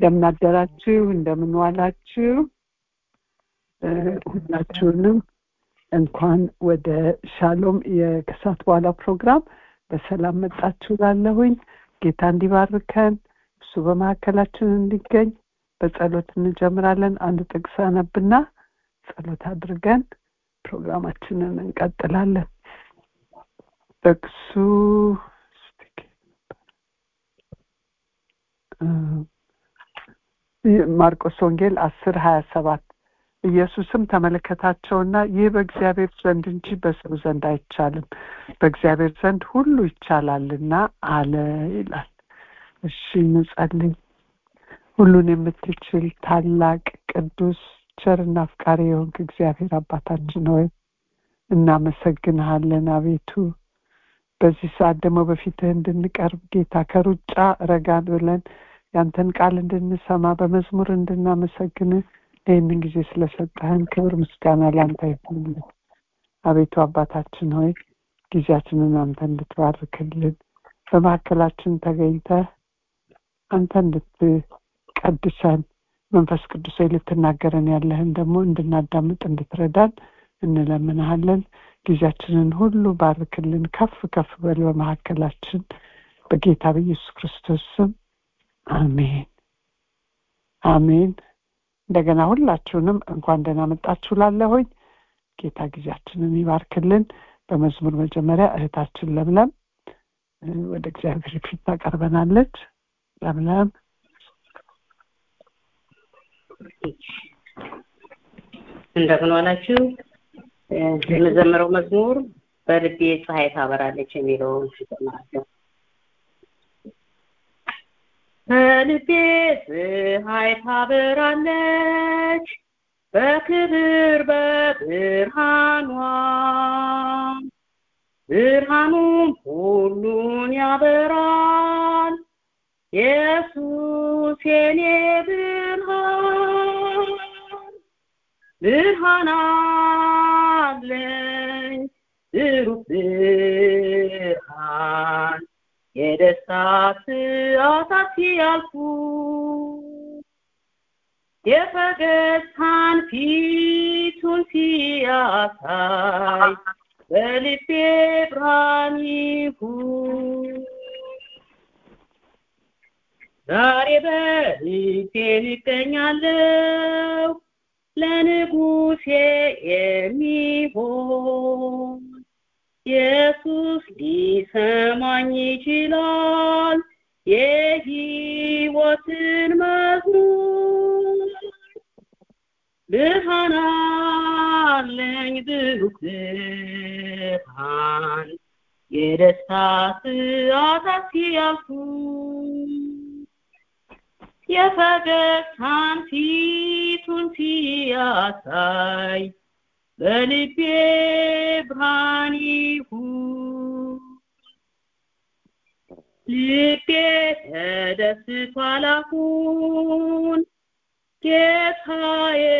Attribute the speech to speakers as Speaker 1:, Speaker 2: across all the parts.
Speaker 1: እንደምን አደራችሁ እንደምን ዋላችሁ ሁላችሁንም እንኳን ወደ ሻሎም የከሳት በኋላ ፕሮግራም በሰላም መጣችሁ ላለሁኝ ጌታ እንዲባርከን እሱ በመካከላችን እንዲገኝ በጸሎት እንጀምራለን አንድ ጥቅስ አነብና ጸሎት አድርገን ፕሮግራማችንን እንቀጥላለን ጥቅሱ ማርቆስ ወንጌል አስር ሀያ ሰባት ኢየሱስም ተመለከታቸውና ይህ በእግዚአብሔር ዘንድ እንጂ በሰው ዘንድ አይቻልም በእግዚአብሔር ዘንድ ሁሉ ይቻላልና አለ ይላል እሺ እንጸልይ ሁሉን የምትችል ታላቅ ቅዱስ ቸርና አፍቃሪ የሆንክ እግዚአብሔር አባታችን ሆይ እናመሰግንሃለን አቤቱ በዚህ ሰዓት ደግሞ በፊትህ እንድንቀርብ ጌታ ከሩጫ ረጋ ብለን ያንተን ቃል እንድንሰማ በመዝሙር እንድናመሰግን ይህንን ጊዜ ስለሰጠህን ክብር ምስጋና ለአንተ ይሁንልን አቤቱ አባታችን ሆይ ጊዜያችንን አንተ እንድትባርክልን በመካከላችን ተገኝተ አንተ እንድትቀድሰን መንፈስ ቅዱስ ልትናገረን ያለህን ደግሞ እንድናዳምጥ እንድትረዳን እንለምንሃለን ጊዜያችንን ሁሉ ባርክልን ከፍ ከፍ በል በመካከላችን በጌታ በኢየሱስ ክርስቶስ ስም አሜን አሜን እንደገና ሁላችሁንም እንኳን ደህና መጣችሁ ላለሁኝ ጌታ ጊዜያችንን ይባርክልን በመዝሙር መጀመሪያ እህታችን ለምለም ወደ እግዚአብሔር ፊት ታቀርበናለች ለምለም
Speaker 2: እንደምን ዋላችሁ የመዘመረው መዝሙር በልቤ ፀሐይ ታበራለች የሚለውን እጀምራለሁ በልቤ ፀሐይ ታበራለች በክብር በብርሃኗ ብርሃኑም ሁሉን ያበራል ኢየሱስ የኔ ብርሃን ብርሃን አለኝ ብሩህ ብርሃን የደስታ ሰዓታት ሲያልፉ የፈገግታን ፊቱን ሲያሳይ በልቤ ብርሃን ይሁን ዛሬ በልቤ እገኛለሁ ለንጉሴ የሚሆን ኢየሱስ ሊሰማኝ ይችላል የህይወትን መዝሙር ብርሃን አለኝ ብሩህ ብርሃን የደስታ ሰዓታት ሲያልፉ የፈገግታን ፊቱን ሲያሳይ በልቤ ብርሃን ይሁን ልቤ ተደስቷል አሁን ጌታዬ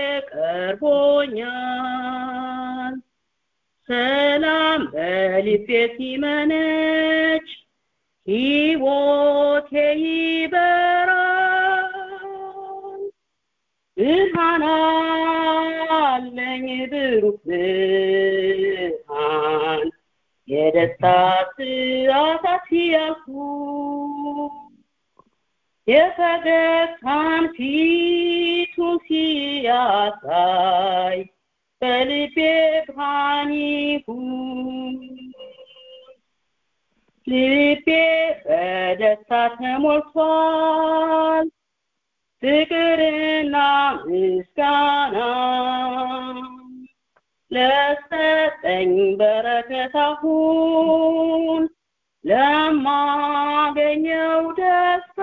Speaker 2: ቀርቦኛል ሰላም በልቤ ሲመነጭ ሕይወቴ ይበራል ብርሃን አለኝ ብሩህ ብርሃን የደስታ ሰዓታት ሲያልፉ የፈገግታን ፊቱን ሲያሳይ በልቤ ብርሃን ይሁን ልቤ በደስታ ተሞልቷል ፍቅርና ምስጋና ለሰጠኝ በረከት አሁን ለማገኘው ደስታ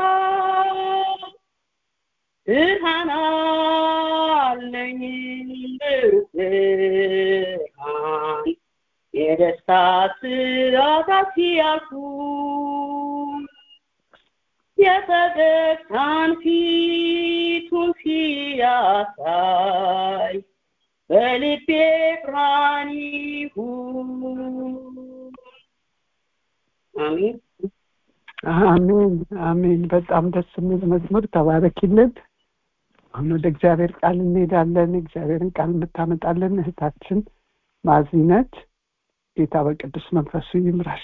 Speaker 2: ብርሃን አለኝ ብርሃን የደስታ ሰዓታት ሲያልፉ የፈገግታን ፊቱን ሲያሳይ በልቤ ብርሃን ይሁን አሜን
Speaker 1: አሜን አሜን። በጣም ደስ የሚል መዝሙር ተባረኪልን። አሁን ወደ እግዚአብሔር ቃል እንሄዳለን። እግዚአብሔርን ቃል የምታመጣለን እህታችን ማዚ ነች። ጌታ በቅዱስ መንፈሱ ይምራሽ።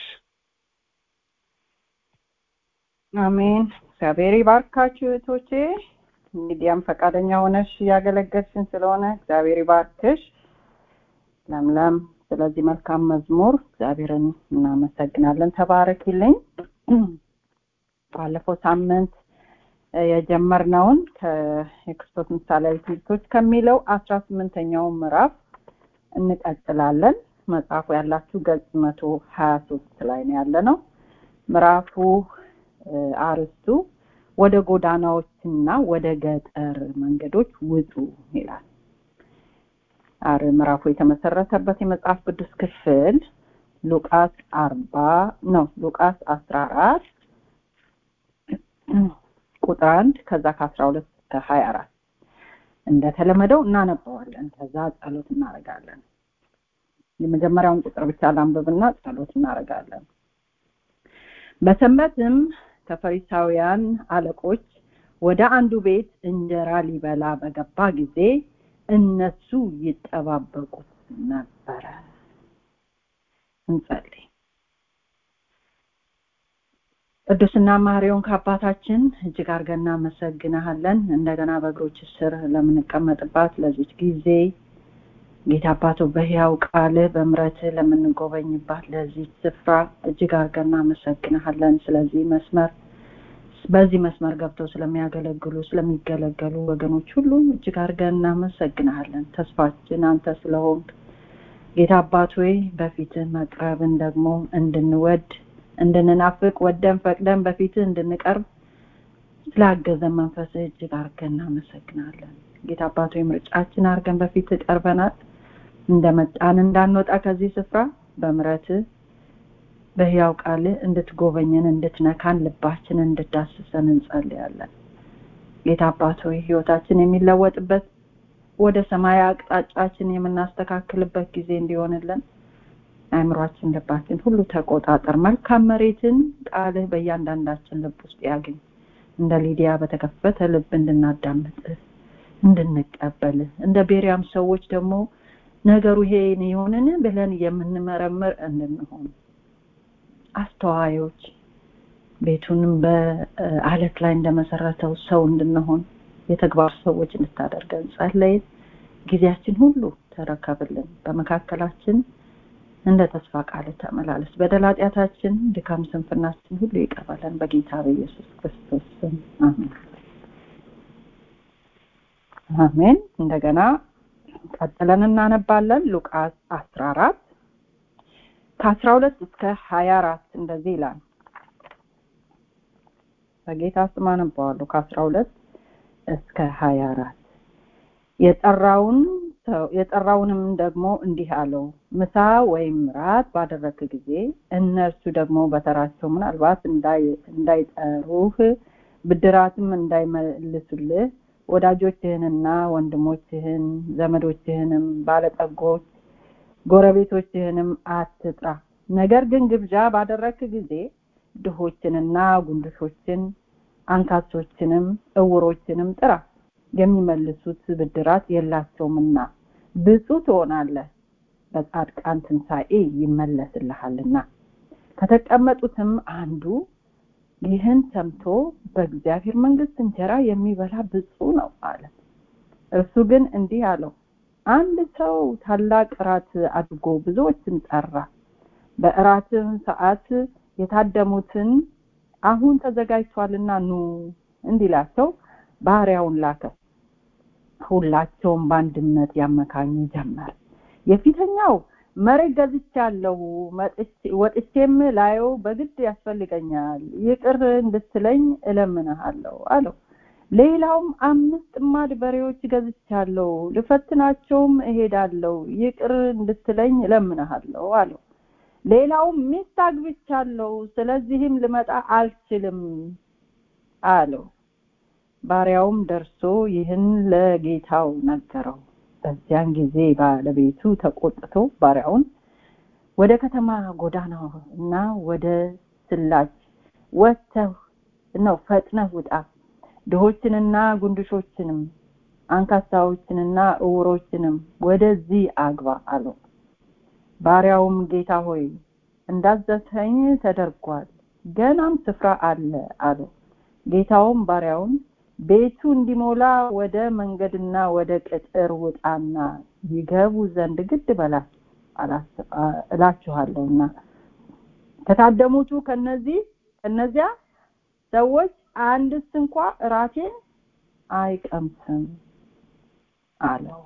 Speaker 3: አሜን። እግዚአብሔር ይባርካችሁ እህቶቼ። እንግዲያም ፈቃደኛ ሆነሽ እያገለገልሽን ስለሆነ እግዚአብሔር ይባርክሽ። ለምለም ስለዚህ መልካም መዝሙር እግዚአብሔርን እናመሰግናለን። ተባረኪልኝ። ባለፈው ሳምንት የጀመርነውን የክርስቶስ ምሳሌያዊ ትምህርቶች ከሚለው አስራ ስምንተኛው ምዕራፍ እንቀጥላለን። መጽሐፉ ያላችሁ ገጽ መቶ ሀያ ሶስት ላይ ነው ያለ ነው። ምዕራፉ አርስቱ ወደ ጎዳናዎችና ወደ ገጠር መንገዶች ውጡ ይላል። አር ምዕራፉ የተመሰረተበት የመጽሐፍ ቅዱስ ክፍል ሉቃስ አርባ ነው ሉቃስ አስራ አራት ቁጥር አንድ ከዛ ከአስራ ሁለት እስከ ሀያ አራት እንደተለመደው እናነበዋለን። ከዛ ጸሎት እናደርጋለን። የመጀመሪያውን ቁጥር ብቻ ላንብብና ጸሎት እናደርጋለን። በሰንበትም ከፈሪሳውያን አለቆች ወደ አንዱ ቤት እንጀራ ሊበላ በገባ ጊዜ እነሱ ይጠባበቁት ነበረ። እንጸልይ። ቅዱስና ማሪውን ከአባታችን እጅግ አድርገን እናመሰግናሃለን። እንደገና በእግሮች ስር ለምንቀመጥባት ለዚች ጊዜ ጌታ አባቶ በሕያው ቃልህ በምረትህ ለምንጎበኝባት ለዚህ ስፍራ እጅግ አድርገን እናመሰግናሃለን። ስለዚህ መስመር በዚህ መስመር ገብተው ስለሚያገለግሉ ስለሚገለገሉ ወገኖች ሁሉ እጅግ አድርገን እናመሰግናሃለን። ተስፋችን አንተ ስለሆንክ ጌታ አባት ሆይ በፊትህ መቅረብን ደግሞ እንድንወድ እንድንናፍቅ ወደን ፈቅደን በፊትህ እንድንቀርብ ስላገዘን መንፈስህ እጅግ አድርገን እናመሰግናለን። ጌታ አባት ሆይ ምርጫችን አድርገን በፊትህ ቀርበናል። እንደመጣን እንዳንወጣ ከዚህ ስፍራ በምረትህ በሕያው ቃልህ እንድትጎበኘን እንድትነካን ልባችን እንድዳስሰን እንጸልያለን። ጌታ አባት ሆይ ህይወታችን የሚለወጥበት ወደ ሰማይ አቅጣጫችን የምናስተካክልበት ጊዜ እንዲሆንልን አእምሯችን፣ ልባችን ሁሉ ተቆጣጠር። መልካም መሬትን ቃልህ በእያንዳንዳችን ልብ ውስጥ ያገኝ። እንደ ሊዲያ በተከፈተ ልብ እንድናዳምጥህ እንድንቀበልህ እንደ ቤሪያም ሰዎች ደግሞ ነገሩ ይሄ ይሆንን ብለን የምንመረምር እንድንሆን አስተዋዮች ቤቱንም በአለት ላይ እንደመሰረተው ሰው እንድንሆን የተግባር ሰዎች እንድታደርገን ጸለይን። ጊዜያችን ሁሉ ተረከብልን። በመካከላችን እንደ ተስፋ ቃል ተመላለስ። በደል ኃጢአታችን፣ ድካም፣ ስንፍናችን ሁሉ ይቀበለን። በጌታ በኢየሱስ ክርስቶስ ስም አሜን። አሜን። እንደገና ቀጥለን እናነባለን። ሉቃስ አስራ አራት ከአስራ ሁለት እስከ ሀያ አራት እንደዚህ ይላል። በጌታ ስም አነባዋለሁ። ከአስራ ሁለት እስከ ሀያ አራት የጠራውን የጠራውንም ደግሞ እንዲህ አለው፣ ምሳ ወይም ራት ባደረክ ጊዜ እነርሱ ደግሞ በተራቸው ምናልባት እንዳይጠሩህ ብድራትም እንዳይመልሱልህ ወዳጆችህንና ወንድሞችህን ዘመዶችህንም ባለጠጎች ጎረቤቶችህንም አትጥራ። ነገር ግን ግብዣ ባደረክ ጊዜ ድሆችንና ጉንድሾችን አንካሶችንም እውሮችንም ጥራ፣ የሚመልሱት ብድራት የላቸውምና ብፁዕ ትሆናለህ፣ በጻድቃን ትንሣኤ ይመለስልሃልና። ከተቀመጡትም አንዱ ይህን ሰምቶ በእግዚአብሔር መንግሥት እንጀራ የሚበላ ብፁዕ ነው አለ። እርሱ ግን እንዲህ አለው፣ አንድ ሰው ታላቅ እራት አድርጎ ብዙዎችን ጠራ። በእራትም ሰዓት የታደሙትን አሁን ተዘጋጅቷልና ኑ እንዲላቸው ባሪያውን ላከ። ሁላቸውም በአንድነት ያመካኙ ጀመር። የፊተኛው መሬት ገዝቻለሁ፣ ወጥቼም ላየው በግድ ያስፈልገኛል፣ ይቅር እንድትለኝ እለምንሃለሁ አለው። ሌላውም አምስት ጥማድ በሬዎች ገዝቻለሁ፣ ልፈትናቸውም እሄዳለሁ፣ ይቅር እንድትለኝ እለምንሃለሁ አለው። ሌላውም ሚስት አግብቻለሁ፣ ስለዚህም ልመጣ አልችልም አለው። ባሪያውም ደርሶ ይህን ለጌታው ነገረው። በዚያን ጊዜ ባለቤቱ ተቆጥቶ ባሪያውን ወደ ከተማ ጎዳና እና ወደ ስላች ወጥተህ ነው ፈጥነህ ውጣ ድሆችንና ጉንድሾችንም አንካሳዎችንና እውሮችንም ወደዚህ አግባ አለው ባሪያውም ጌታ ሆይ እንዳዘዝኸኝ ተደርጓል ገናም ስፍራ አለ አለው ጌታውም ባሪያውን ቤቱ እንዲሞላ ወደ መንገድና ወደ ቅጥር ውጣና ይገቡ ዘንድ ግድ በላቸው እላችኋለሁና ከታደሙቱ ከነዚህ ከነዚያ ሰዎች አንድስ እንኳ እራቴን አይቀምስም አለው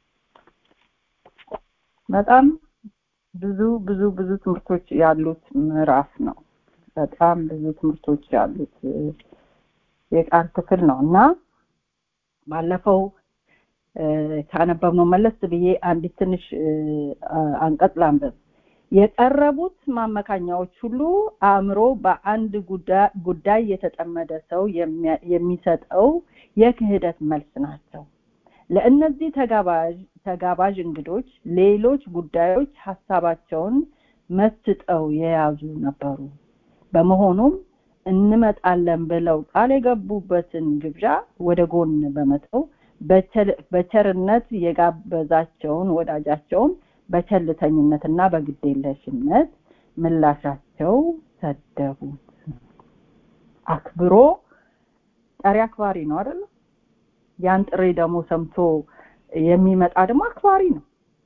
Speaker 3: በጣም ብዙ ብዙ ብዙ ትምህርቶች ያሉት ምዕራፍ ነው በጣም ብዙ ትምህርቶች ያሉት የቃል ክፍል ነው እና ባለፈው ካነበብነው መለስ ብዬ አንዲት ትንሽ አንቀጽ ላንብብ የቀረቡት ማመካኛዎች ሁሉ አእምሮ በአንድ ጉዳይ የተጠመደ ሰው የሚሰጠው የክህደት መልስ ናቸው ለእነዚህ ተጋባዥ እንግዶች ሌሎች ጉዳዮች ሀሳባቸውን መስጠው የያዙ ነበሩ በመሆኑም እንመጣለን ብለው ቃል የገቡበትን ግብዣ ወደ ጎን በመተው በቸርነት የጋበዛቸውን ወዳጃቸውን በቸልተኝነትና በግዴለሽነት ምላሻቸው ሰደቡት አክብሮ ጠሪ አክባሪ ነው አይደል ያን ጥሪ ደግሞ ሰምቶ የሚመጣ ደግሞ አክባሪ ነው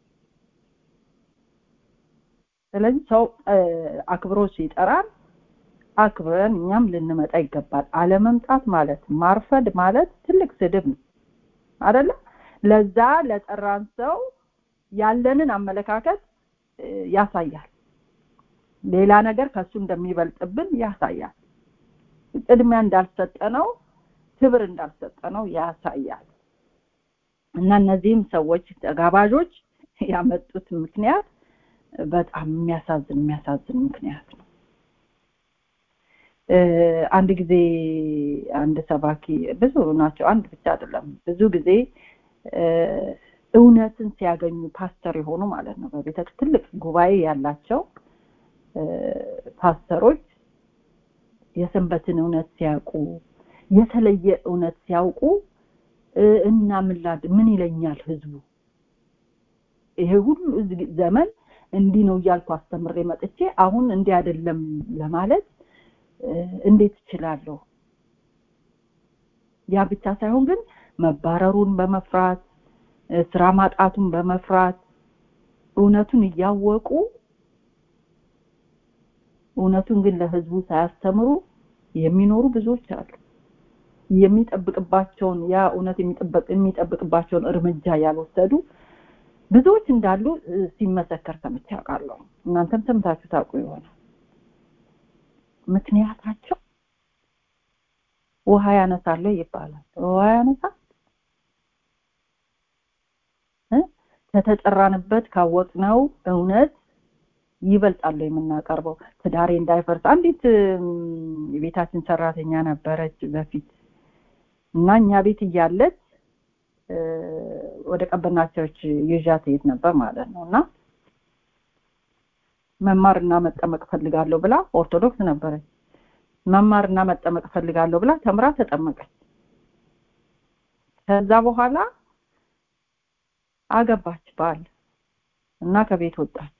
Speaker 3: ስለዚህ ሰው አክብሮ ሲጠራን አክብረን እኛም ልንመጣ ይገባል አለመምጣት ማለት ማርፈድ ማለት ትልቅ ስድብ ነው አይደለ ለዛ ለጠራን ሰው ያለንን አመለካከት ያሳያል ሌላ ነገር ከሱ እንደሚበልጥብን ያሳያል ቅድሚያ እንዳልሰጠነው ክብር እንዳልሰጠነው ያሳያል እና እነዚህም ሰዎች ተጋባዦች ያመጡት ምክንያት በጣም የሚያሳዝን የሚያሳዝን ምክንያት ነው አንድ ጊዜ አንድ ሰባኪ ብዙ ናቸው አንድ ብቻ አይደለም ብዙ ጊዜ እውነትን ሲያገኙ ፓስተር የሆኑ ማለት ነው በቤተ ትልቅ ጉባኤ ያላቸው ፓስተሮች የሰንበትን እውነት ሲያውቁ የተለየ እውነት ሲያውቁ እና ምላድ ምን ይለኛል ህዝቡ ይሄ ሁሉ ዘመን እንዲህ ነው እያልኩ አስተምሬ መጥቼ አሁን እንዲህ አይደለም ለማለት እንዴት እችላለሁ ያ ብቻ ሳይሆን ግን መባረሩን በመፍራት ስራ ማጣቱን በመፍራት እውነቱን እያወቁ እውነቱን ግን ለህዝቡ ሳያስተምሩ የሚኖሩ ብዙዎች አሉ የሚጠብቅባቸውን ያ እውነት የሚጠብቅባቸውን እርምጃ ያልወሰዱ ብዙዎች እንዳሉ ሲመሰከር ሰምቼ አውቃለሁ እናንተም ሰምታችሁ ታውቁ ይሆናል ምክንያታቸው ውሃ ያነሳለ ይባላል ውሃ ያነሳል ከተጠራንበት ካወቅነው እውነት ይበልጣሉ የምናቀርበው ትዳሬ እንዳይፈርስ አንዲት የቤታችን ሰራተኛ ነበረች በፊት እና እኛ ቤት እያለች ወደ ቀበናቸዎች ይዣ ትሄድ ነበር ማለት ነው እና መማርና መጠመቅ ፈልጋለሁ ብላ ኦርቶዶክስ ነበረች መማርና መጠመቅ ፈልጋለሁ ብላ ተምራ ተጠመቀች ከዛ በኋላ አገባች ባል እና ከቤት ወጣች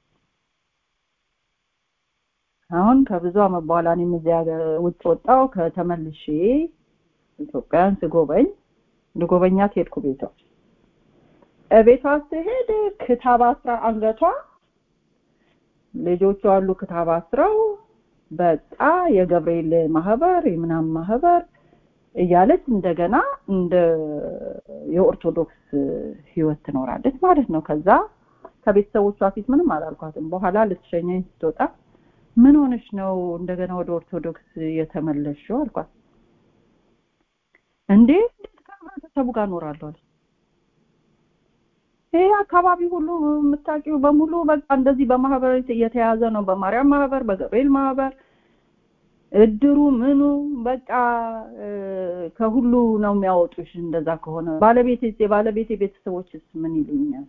Speaker 3: አሁን ከብዙ አመት በኋላ እኔም እዚያ ውጭ ወጣው ከተመልሼ ኢትዮጵያን ስጎበኝ ልጎበኛት ሄድኩ ቤቷ ቤቷ ስሄድ ክታብ አስራ አንገቷ ልጆቹ አሉ ክታብ አስረው በቃ የገብርኤል ማህበር የምናም ማህበር እያለች እንደገና እንደ የኦርቶዶክስ ህይወት ትኖራለች ማለት ነው ከዛ ከቤተሰቦቿ ፊት ምንም አላልኳትም በኋላ ልትሸኘኝ ስትወጣ ምን ሆነሽ ነው እንደገና ወደ ኦርቶዶክስ የተመለሽው አልኳት እንዴ ከህብረተሰቡ ጋር እኖራለሁ አለች ይሄ አካባቢ ሁሉ የምታውቂው በሙሉ በቃ እንደዚህ በማህበር የተያዘ ነው በማርያም ማህበር በገብርኤል ማህበር እድሩ ምኑ በቃ ከሁሉ ነው የሚያወጡሽ እንደዛ ከሆነ ባለቤት የባለቤት ቤተሰቦችስ ምን ይሉኛል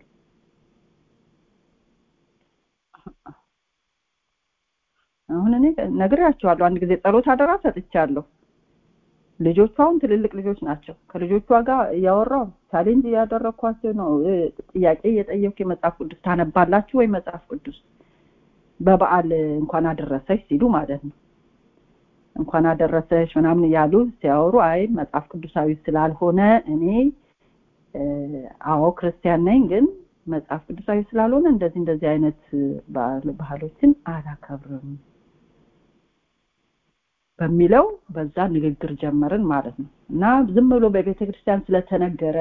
Speaker 3: አሁን እኔ ነግሬያቸዋለሁ አንድ ጊዜ ጸሎት አደራ ሰጥቻለሁ ልጆቹ አሁን ትልልቅ ልጆች ናቸው ከልጆቿ ጋር እያወራው ቻሌንጅ እያደረግኳቸው ነው ጥያቄ እየጠየኩ የመጽሐፍ ቅዱስ ታነባላችሁ ወይ መጽሐፍ ቅዱስ በበዓል እንኳን አደረሰች ሲሉ ማለት ነው እንኳን አደረሰች ምናምን እያሉ ሲያወሩ አይ መጽሐፍ ቅዱሳዊ ስላልሆነ እኔ አዎ ክርስቲያን ነኝ ግን መጽሐፍ ቅዱሳዊ ስላልሆነ እንደዚህ እንደዚህ አይነት ባህሎችን አላከብርም በሚለው በዛ ንግግር ጀመርን ማለት ነው እና ዝም ብሎ በቤተ ክርስቲያን ስለተነገረ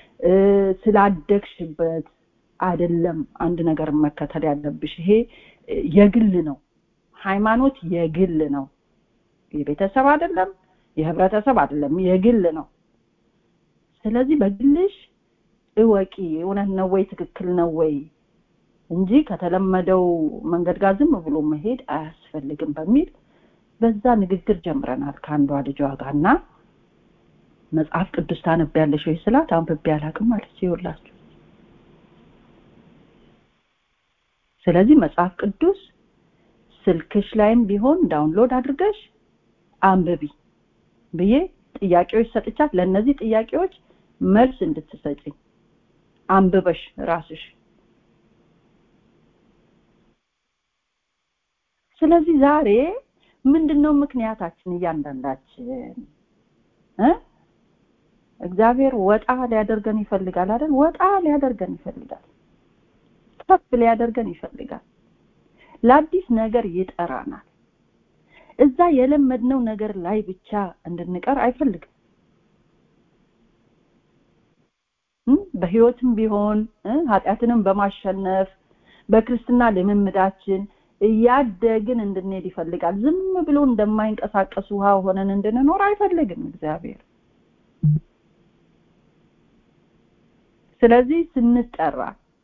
Speaker 3: ስላደግሽበት አይደለም አንድ ነገር መከተል ያለብሽ ይሄ የግል ነው ሃይማኖት የግል ነው የቤተሰብ አይደለም የህብረተሰብ አይደለም የግል ነው ስለዚህ በግልሽ እወቂ እውነት ነው ወይ ትክክል ነው ወይ እንጂ ከተለመደው መንገድ ጋር ዝም ብሎ መሄድ አያስፈልግም በሚል በዛ ንግግር ጀምረናል ከአንዷ ልጇ ጋር እና መጽሐፍ ቅዱስ ታነቢያለሽ ወይ ስላት አንብቤ አላውቅም አለች ይኸውላችሁ ስለዚህ መጽሐፍ ቅዱስ ስልክሽ ላይም ቢሆን ዳውንሎድ አድርገሽ አንብቢ ብዬ ጥያቄዎች ሰጥቻት ለእነዚህ ጥያቄዎች መልስ እንድትሰጭኝ አንብበሽ ራስሽ ስለዚህ ዛሬ ምንድነው ምክንያታችን እያንዳንዳችን እ እግዚአብሔር ወጣ ሊያደርገን ይፈልጋል አይደል ወጣ ሊያደርገን ይፈልጋል ከፍ ሊያደርገን ይፈልጋል ለአዲስ ነገር ይጠራናል እዛ የለመድነው ነገር ላይ ብቻ እንድንቀር አይፈልግም በህይወትም ቢሆን ኃጢአትንም በማሸነፍ በክርስትና ልምምዳችን እያደግን እንድንሄድ ይፈልጋል ዝም ብሎ እንደማይንቀሳቀስ ውሃ ሆነን እንድንኖር አይፈልግም እግዚአብሔር ስለዚህ ስንጠራ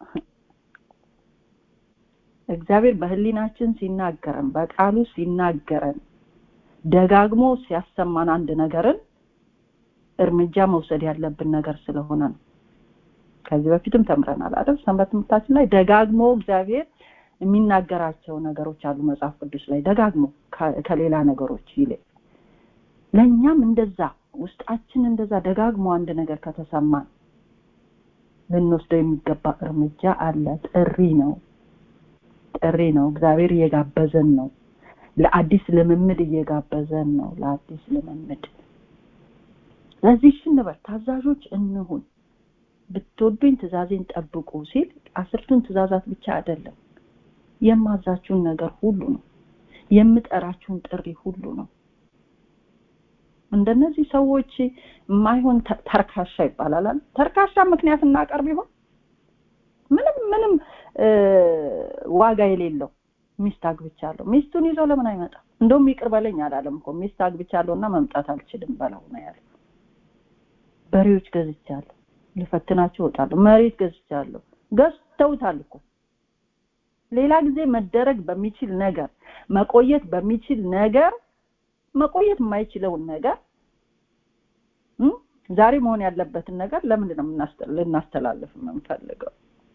Speaker 3: እግዚአብሔር በህሊናችን ሲናገረን በቃሉ ሲናገረን ደጋግሞ ሲያሰማን አንድ ነገርን እርምጃ መውሰድ ያለብን ነገር ስለሆነ ነው ከዚህ በፊትም ተምረናል አይደል ሰንበት ትምህርታችን ላይ ደጋግሞ እግዚአብሔር የሚናገራቸው ነገሮች አሉ መጽሐፍ ቅዱስ ላይ ደጋግሞ ከሌላ ነገሮች ይልቅ ለእኛም እንደዛ ውስጣችን እንደዛ ደጋግሞ አንድ ነገር ከተሰማን ልንወስደው የሚገባ እርምጃ አለ ጥሪ ነው ጥሪ ነው እግዚአብሔር እየጋበዘን ነው ለአዲስ ልምምድ እየጋበዘን ነው ለአዲስ ልምምድ ስለዚህ ሽንበር ታዛዦች እንሁን ብትወዱኝ ትእዛዜን ጠብቁ ሲል አስርቱን ትእዛዛት ብቻ አይደለም የማዛችሁን ነገር ሁሉ ነው የምጠራችሁን ጥሪ ሁሉ ነው እንደነዚህ ሰዎች የማይሆን ተርካሻ ይባላል ተርካሻ ምክንያት እናቀርብ ይሆን ምንም ምንም ዋጋ የሌለው ሚስት አግብቻለሁ ሚስቱን ይዞ ለምን አይመጣም እንደውም ይቅር በለኝ አላለም እኮ ሚስት አግብቻለሁና መምጣት አልችልም በለው ነው ያለው በሬዎች ገዝቻለሁ ልፈትናቸው እወጣለሁ መሬት ገዝቻለሁ ገዝተውታል እኮ ሌላ ጊዜ መደረግ በሚችል ነገር መቆየት በሚችል ነገር መቆየት የማይችለውን ነገር ዛሬ መሆን ያለበትን ነገር ለምንድን ነው ልናስተላልፍ የምንፈልገው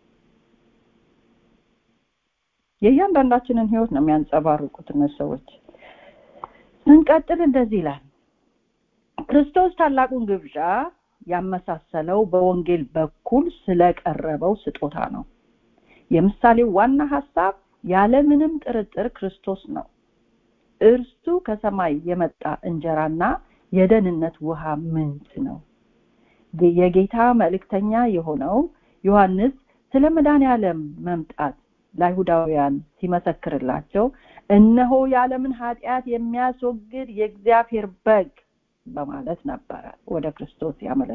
Speaker 3: የእያንዳንዳችንን ህይወት ነው የሚያንጸባርቁት እነዚህ ሰዎች ስንቀጥል እንደዚህ ይላል ክርስቶስ ታላቁን ግብዣ ያመሳሰለው በወንጌል በኩል ስለቀረበው ስጦታ ነው የምሳሌው ዋና ሀሳብ ያለምንም ጥርጥር ክርስቶስ ነው እርሱ ከሰማይ የመጣ እንጀራና የደህንነት ውሃ ምንጭ ነው የጌታ መልእክተኛ የሆነው ዮሐንስ ስለ መድኃኔ ዓለም መምጣት ለአይሁዳውያን ሲመሰክርላቸው እነሆ የዓለምን ኃጢአት የሚያስወግድ የእግዚአብሔር በግ በማለት ነበረ ወደ ክርስቶስ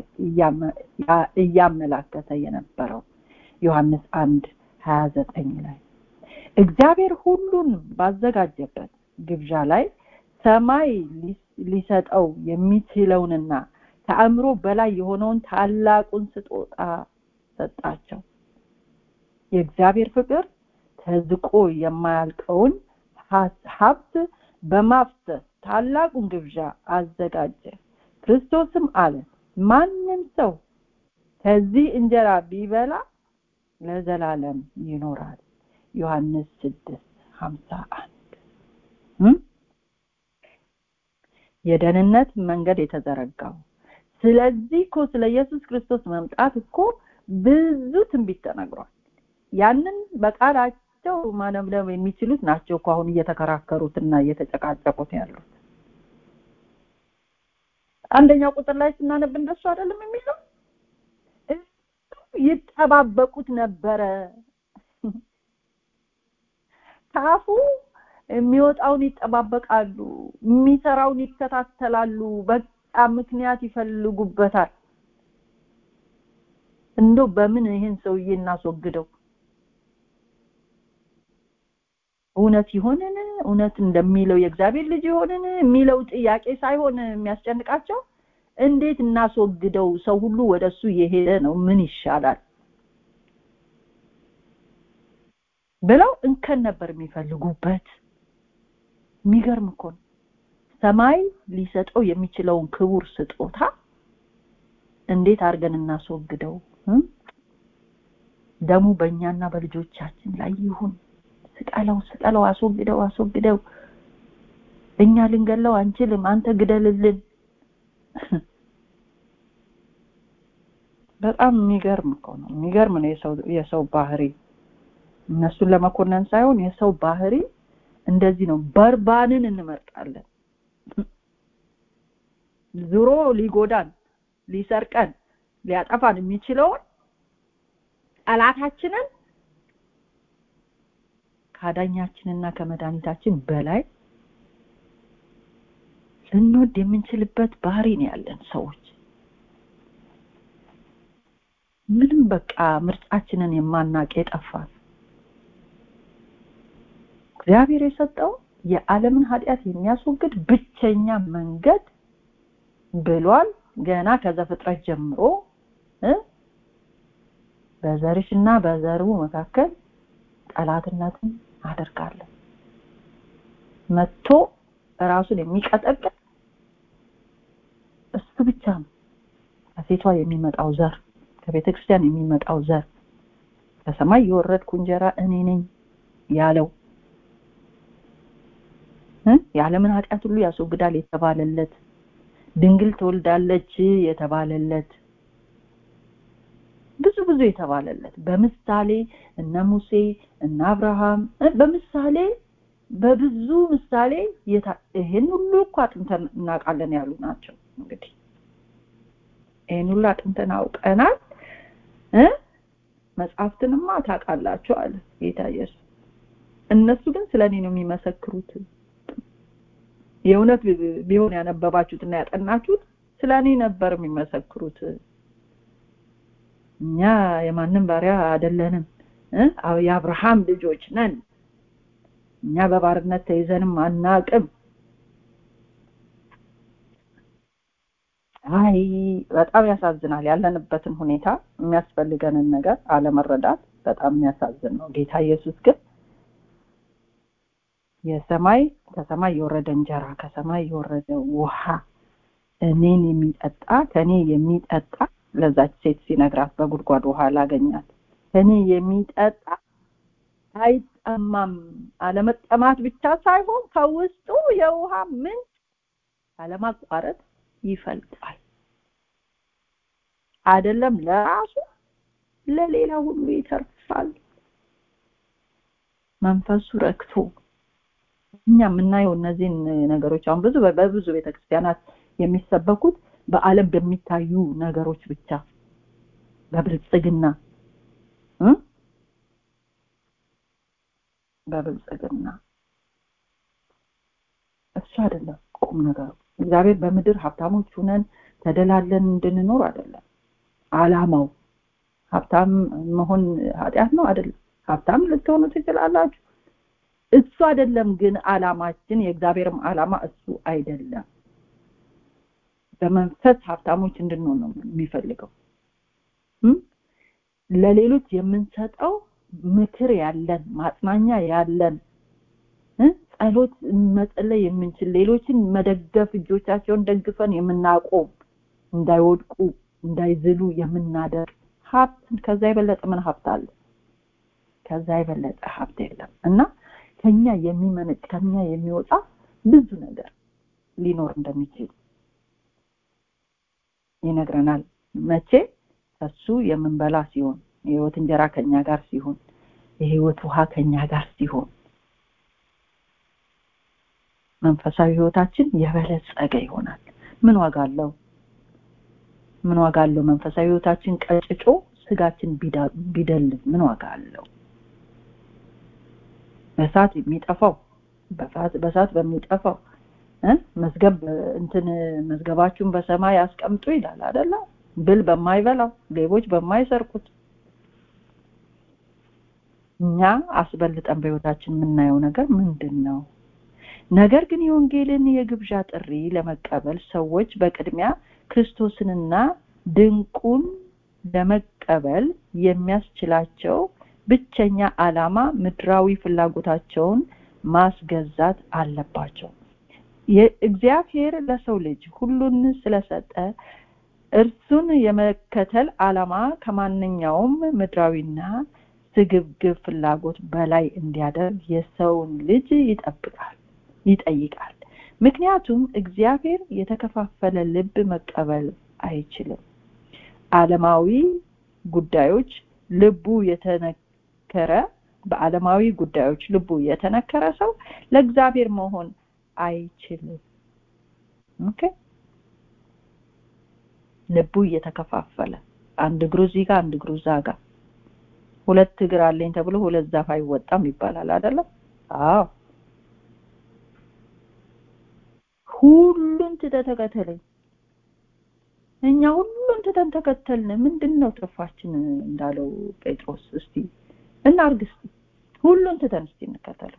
Speaker 3: እያመላከተ የነበረው ዮሐንስ አንድ ሀያ ዘጠኝ ላይ እግዚአብሔር ሁሉን ባዘጋጀበት ግብዣ ላይ ሰማይ ሊሰጠው የሚችለውንና ከአእምሮ በላይ የሆነውን ታላቁን ስጦታ ሰጣቸው የእግዚአብሔር ፍቅር ተዝቆ የማያልቀውን ሀብት በማፍሰስ ታላቁን ግብዣ አዘጋጀ ክርስቶስም አለ ማንም ሰው ከዚህ እንጀራ ቢበላ ለዘላለም ይኖራል ዮሐንስ ስድስት ሀምሳ አንድ የደህንነት መንገድ የተዘረጋው ስለዚህ እኮ ስለ ኢየሱስ ክርስቶስ መምጣት እኮ ብዙ ትንቢት ተነግሯል ያንን በቃላቸው ማለምለም የሚችሉት ናቸው እኮ አሁን እየተከራከሩትና እየተጨቃጨቁት ያሉት አንደኛው ቁጥር ላይ ስናነብ እንደሱ አይደለም የሚለው ይጠባበቁት ነበረ ካፉ የሚወጣውን ይጠባበቃሉ የሚሰራውን ይከታተላሉ በቃ ምክንያት ይፈልጉበታል እንደው በምን ይህን ሰውዬ እናስወግደው እውነት ይሆንን እውነት እንደሚለው የእግዚአብሔር ልጅ ይሆንን የሚለው ጥያቄ ሳይሆን የሚያስጨንቃቸው እንዴት እናስወግደው ሰው ሁሉ ወደሱ እየሄደ ነው ምን ይሻላል ብለው እንከን ነበር የሚፈልጉበት የሚገርም እኮ ነው ሰማይ ሊሰጠው የሚችለውን ክቡር ስጦታ እንዴት አድርገን እናስወግደው ደሙ በእኛና በልጆቻችን ላይ ይሁን ስቀለው ስቀለው አስወግደው አስወግደው እኛ ልንገለው አንችልም አንተ ግደልልን በጣም የሚገርም እኮ ነው የሚገርም ነው የሰው የሰው ባህሪ እነሱን ለመኮነን ሳይሆን የሰው ባህሪ እንደዚህ ነው በርባንን እንመርጣለን ዙሮ ሊጎዳን ሊሰርቀን ሊያጠፋን የሚችለውን ጠላታችንን ከአዳኛችንና ከመድኃኒታችን በላይ ልንወድ የምንችልበት ባህሪ ነው ያለን ሰዎች ምንም በቃ ምርጫችንን የማናቅ የጠፋን እግዚአብሔር የሰጠው የዓለምን ኃጢአት የሚያስወግድ ብቸኛ መንገድ ብሏል ገና ከዘፍጥረት ጀምሮ በዘርሽና በዘሩ መካከል ጠላትነትን አደርጋለሁ መጥቶ ራሱን የሚቀጠቅጥ እሱ ብቻ ነው ከሴቷ የሚመጣው ዘር ከቤተ ክርስቲያን የሚመጣው ዘር ከሰማይ የወረድኩ እንጀራ እኔ ነኝ ያለው የዓለምን ኃጢአት ሁሉ ያስወግዳል የተባለለት ድንግል ትወልዳለች የተባለለት ብዙ ብዙ የተባለለት በምሳሌ እነ ሙሴ እነ አብርሃም በምሳሌ በብዙ ምሳሌ ይህን ሁሉ እኮ አጥንተን እናውቃለን ያሉ ናቸው እንግዲህ ይህን ሁሉ አጥንተን አውቀናል መጽሐፍትንማ ታውቃላችሁ አለ ጌታ ኢየሱስ እነሱ ግን ስለ እኔ ነው የሚመሰክሩት የእውነት ቢሆን ያነበባችሁትና ያጠናችሁት ስለ እኔ ነበር የሚመሰክሩት እኛ የማንም ባሪያ አይደለንም የአብርሃም ልጆች ነን እኛ በባርነት ተይዘንም አናቅም አይ በጣም ያሳዝናል ያለንበትን ሁኔታ የሚያስፈልገንን ነገር አለመረዳት በጣም የሚያሳዝን ነው ጌታ ኢየሱስ ግን የሰማይ ከሰማይ የወረደ እንጀራ ከሰማይ የወረደ ውሃ እኔን የሚጠጣ ከኔ የሚጠጣ ለዛች ሴት ሲነግራት በጉድጓድ ውሃ ላገኛት ከኔ የሚጠጣ አይጠማም አለመጠማት ብቻ ሳይሆን ከውስጡ የውሃ ምንጭ አለማቋረጥ ይፈልቃል አይደለም ለራሱ ለሌላ ሁሉ ይተርፋል መንፈሱ ረክቶ እኛ የምናየው እነዚህን ነገሮች አሁን ብዙ በብዙ ቤተክርስቲያናት የሚሰበኩት በአለም በሚታዩ ነገሮች ብቻ በብልጽግና በብልጽግና እሱ አይደለም ቁም ነገሩ እግዚአብሔር በምድር ሀብታሞች ሁነን ተደላለን እንድንኖር አይደለም አላማው ሀብታም መሆን ኃጢአት ነው አይደለም ሀብታም ልትሆኑ ትችላላችሁ እሱ አይደለም ግን አላማችን የእግዚአብሔርም አላማ እሱ አይደለም በመንፈስ ሀብታሞች እንድንሆን ነው የሚፈልገው ለሌሎች የምንሰጠው ምክር ያለን ማጽናኛ ያለን ጸሎት መጸለይ የምንችል ሌሎችን መደገፍ እጆቻቸውን ደግፈን የምናቆም እንዳይወድቁ እንዳይዝሉ የምናደርግ ሀብት ከዛ የበለጠ ምን ሀብት አለ ከዛ የበለጠ ሀብት የለም እና ከኛ የሚመነጭ ከኛ የሚወጣ ብዙ ነገር ሊኖር እንደሚችል ይነግረናል መቼ ከሱ የምንበላ ሲሆን የህይወት እንጀራ ከኛ ጋር ሲሆን የህይወት ውሃ ከኛ ጋር ሲሆን መንፈሳዊ ህይወታችን የበለጸገ ይሆናል ምን ዋጋ አለው ምን ዋጋ አለው መንፈሳዊ ህይወታችን ቀጭጮ ስጋችን ቢደልብ ምን ዋጋ አለው በሳት የሚጠፋው በሳት በሚጠፋው መዝገብ እንትን መዝገባችሁን በሰማይ ያስቀምጡ ይላል አደለ ብል በማይበላው ሌቦች በማይሰርቁት እኛ አስበልጠን በህይወታችን የምናየው ነገር ምንድን ነው ነገር ግን የወንጌልን የግብዣ ጥሪ ለመቀበል ሰዎች በቅድሚያ ክርስቶስንና ድንቁን ለመቀበል የሚያስችላቸው ብቸኛ አላማ ምድራዊ ፍላጎታቸውን ማስገዛት አለባቸው እግዚአብሔር ለሰው ልጅ ሁሉን ስለሰጠ እርሱን የመከተል አላማ ከማንኛውም ምድራዊና ስግብግብ ፍላጎት በላይ እንዲያደርግ የሰውን ልጅ ይጠብቃል ይጠይቃል ምክንያቱም እግዚአብሔር የተከፋፈለ ልብ መቀበል አይችልም አለማዊ ጉዳዮች ልቡ የተነከረ በአለማዊ ጉዳዮች ልቡ የተነከረ ሰው ለእግዚአብሔር መሆን አይችልም ኦኬ ልቡ እየተከፋፈለ አንድ እግሩ እዚህ ጋር አንድ እግሩ እዛ ጋር ሁለት እግር አለኝ ተብሎ ሁለት ዛፍ አይወጣም ይባላል አይደለም አዎ ሁሉን ትተህ ተከተለኝ እኛ ሁሉን ትተን ተከተልን ምንድን ነው ትርፋችን እንዳለው ጴጥሮስ እስቲ እናርግ እስቲ ሁሉን ትተን እስቲ እንከተለው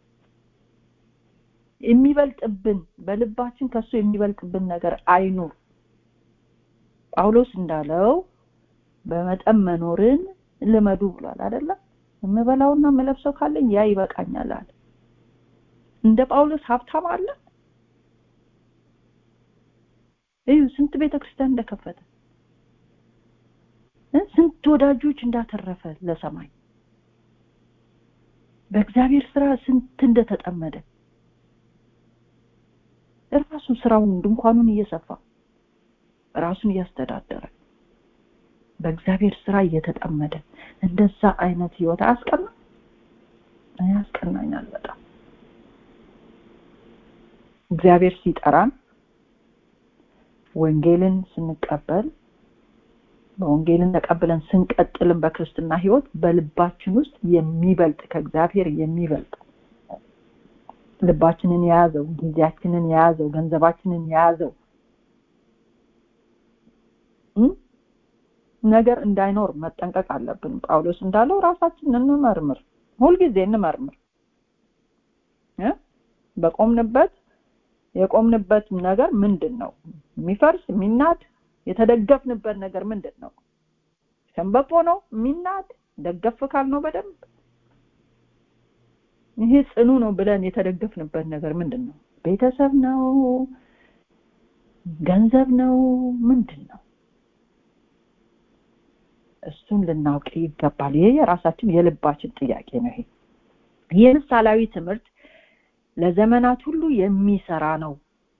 Speaker 3: የሚበልጥብን በልባችን ከሱ የሚበልጥብን ነገር አይኑር ጳውሎስ እንዳለው በመጠን መኖርን ልመዱ ብሏል አይደለም የምበላውና የምለብሰው ካለኝ ያ ይበቃኛል አለ እንደ ጳውሎስ ሀብታም አለ እዩ ስንት ቤተክርስቲያን እንደከፈተ ስንት ወዳጆች እንዳተረፈ ለሰማይ በእግዚአብሔር ስራ ስንት እንደተጠመደ ራሱ ስራውን ድንኳኑን እየሰፋ ራሱን እያስተዳደረ በእግዚአብሔር ስራ እየተጠመደ እንደዛ አይነት ህይወት አያስቀና ያስቀናኛል በጣም እግዚአብሔር ሲጠራን ወንጌልን ስንቀበል በወንጌልን ተቀብለን ስንቀጥልም በክርስትና ህይወት በልባችን ውስጥ የሚበልጥ ከእግዚአብሔር የሚበልጥ ልባችንን የያዘው ጊዜያችንን የያዘው ገንዘባችንን የያዘው ነገር እንዳይኖር መጠንቀቅ አለብን ጳውሎስ እንዳለው ራሳችንን እንመርምር ሁልጊዜ እንመርምር በቆምንበት የቆምንበት ነገር ምንድን ነው የሚፈርስ የሚናድ የተደገፍንበት ነገር ምንድን ነው ሸንበቆ ነው የሚናድ ደገፍ ካል ነው በደንብ ይሄ ጽኑ ነው ብለን የተደገፍንበት ነገር ምንድን ነው ቤተሰብ ነው ገንዘብ ነው ምንድን ነው እሱን ልናውቅ ይገባል ይሄ የራሳችን የልባችን ጥያቄ ነው ይሄ ይህ ምሳሌያዊ ትምህርት ለዘመናት ሁሉ የሚሰራ ነው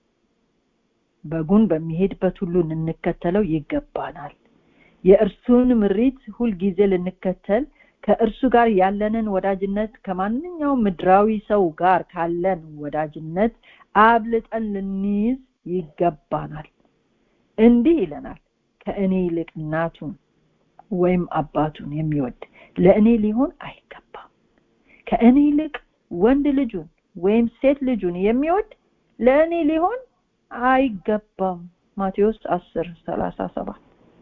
Speaker 3: በጉን በሚሄድበት ሁሉ ልንከተለው ይገባናል የእርሱን ምሪት ሁልጊዜ ልንከተል ከእርሱ ጋር ያለንን ወዳጅነት ከማንኛውም ምድራዊ ሰው ጋር ካለን ወዳጅነት አብልጠን ልንይዝ ይገባናል እንዲህ ይለናል ከእኔ ይልቅ እናቱን ወይም አባቱን የሚወድ ለእኔ ሊሆን አይገባም ከእኔ ይልቅ ወንድ ልጁን ወይም ሴት ልጁን የሚወድ ለእኔ ሊሆን አይገባም ማቴዎስ 10 37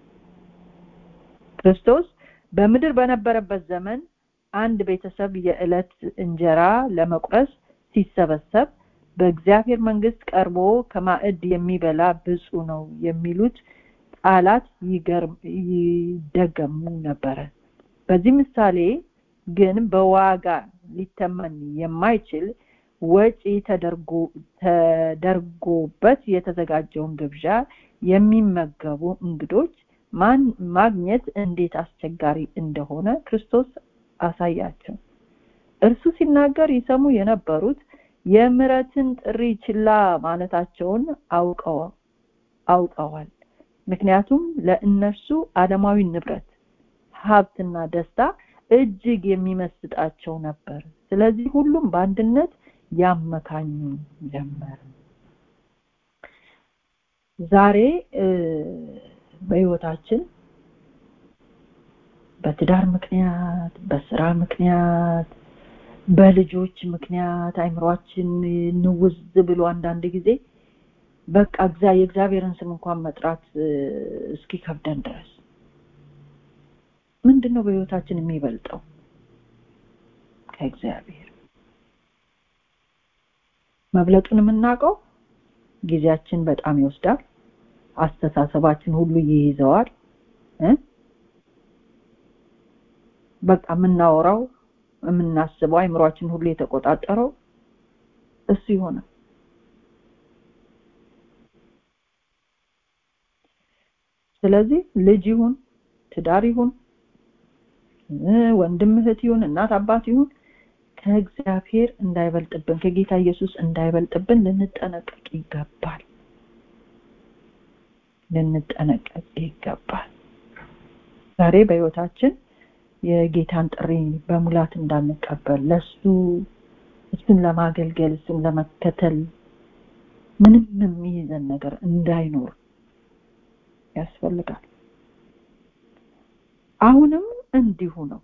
Speaker 3: ክርስቶስ በምድር በነበረበት ዘመን አንድ ቤተሰብ የዕለት እንጀራ ለመቁረስ ሲሰበሰብ በእግዚአብሔር መንግስት ቀርቦ ከማዕድ የሚበላ ብፁ ነው የሚሉት ቃላት ይደገሙ ነበረ በዚህ ምሳሌ ግን በዋጋ ሊተመን የማይችል ወጪ ተደርጎበት የተዘጋጀውን ግብዣ የሚመገቡ እንግዶች ማግኘት እንዴት አስቸጋሪ እንደሆነ ክርስቶስ አሳያቸው እርሱ ሲናገር ይሰሙ የነበሩት የምረትን ጥሪ ችላ ማለታቸውን አውቀው አውቀዋል ምክንያቱም ለእነርሱ ዓለማዊ ንብረት ሀብትና ደስታ እጅግ የሚመስጣቸው ነበር ስለዚህ ሁሉም በአንድነት ያመካኙ ጀመር ዛሬ በህይወታችን በትዳር ምክንያት በስራ ምክንያት በልጆች ምክንያት አይምሯችን ንውዝ ብሎ አንዳንድ ጊዜ በቃ የእግዚአብሔርን ስም እንኳን መጥራት እስኪ ከብደን ድረስ ምንድነው በህይወታችን የሚበልጠው ከእግዚአብሔር መብለጡን የምናውቀው ጊዜያችን በጣም ይወስዳል አስተሳሰባችን ሁሉ ይይዘዋል በቃ የምናወራው የምናስበው አይምሯችን ሁሉ የተቆጣጠረው እሱ ይሆናል ስለዚህ ልጅ ይሁን ትዳር ይሁን ወንድም እህት ይሁን እናት አባት ይሁን ከእግዚአብሔር እንዳይበልጥብን ከጌታ ኢየሱስ እንዳይበልጥብን ልንጠነቀቅ ይገባል ልንጠነቀቅ ይገባል ዛሬ በህይወታችን የጌታን ጥሪ በሙላት እንዳንቀበል ለሱ እሱን ለማገልገል እሱን ለመከተል ምንም የሚይዘን ነገር እንዳይኖር ያስፈልጋል አሁንም እንዲሁ ነው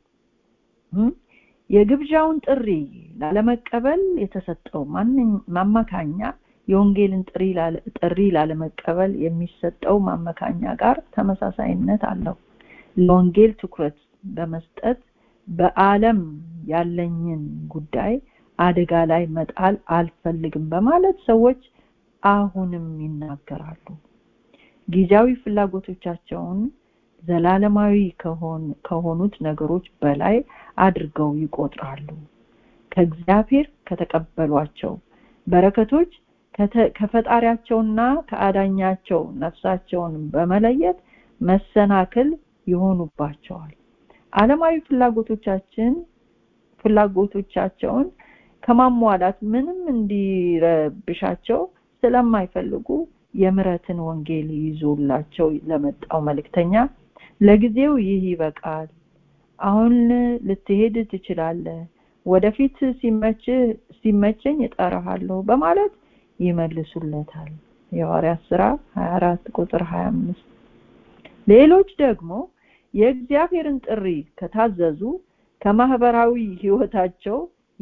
Speaker 3: የግብዣውን ጥሪ ላለመቀበል የተሰጠው ማመካኛ የወንጌልን ጥሪ ላለመቀበል የሚሰጠው ማመካኛ ጋር ተመሳሳይነት አለው ለወንጌል ትኩረት በመስጠት በአለም ያለኝን ጉዳይ አደጋ ላይ መጣል አልፈልግም በማለት ሰዎች አሁንም ይናገራሉ ጊዜያዊ ፍላጎቶቻቸውን ዘላለማዊ ከሆኑት ነገሮች በላይ አድርገው ይቆጥራሉ ከእግዚአብሔር ከተቀበሏቸው በረከቶች ከፈጣሪያቸውና ከአዳኛቸው ነፍሳቸውን በመለየት መሰናክል ይሆኑባቸዋል ዓለማዊ ፍላጎቶቻችን ፍላጎቶቻቸውን ከማሟላት ምንም እንዲረብሻቸው ስለማይፈልጉ የምረትን ወንጌል ይዞላቸው ለመጣው መልእክተኛ ለጊዜው ይህ ይበቃል አሁን ልትሄድ ትችላለህ ወደፊት ሲመቸኝ እጠራሃለሁ በማለት ይመልሱለታል የሐዋርያት ስራ 24 ቁጥር 25 ሌሎች ደግሞ የእግዚአብሔርን ጥሪ ከታዘዙ ከማህበራዊ ህይወታቸው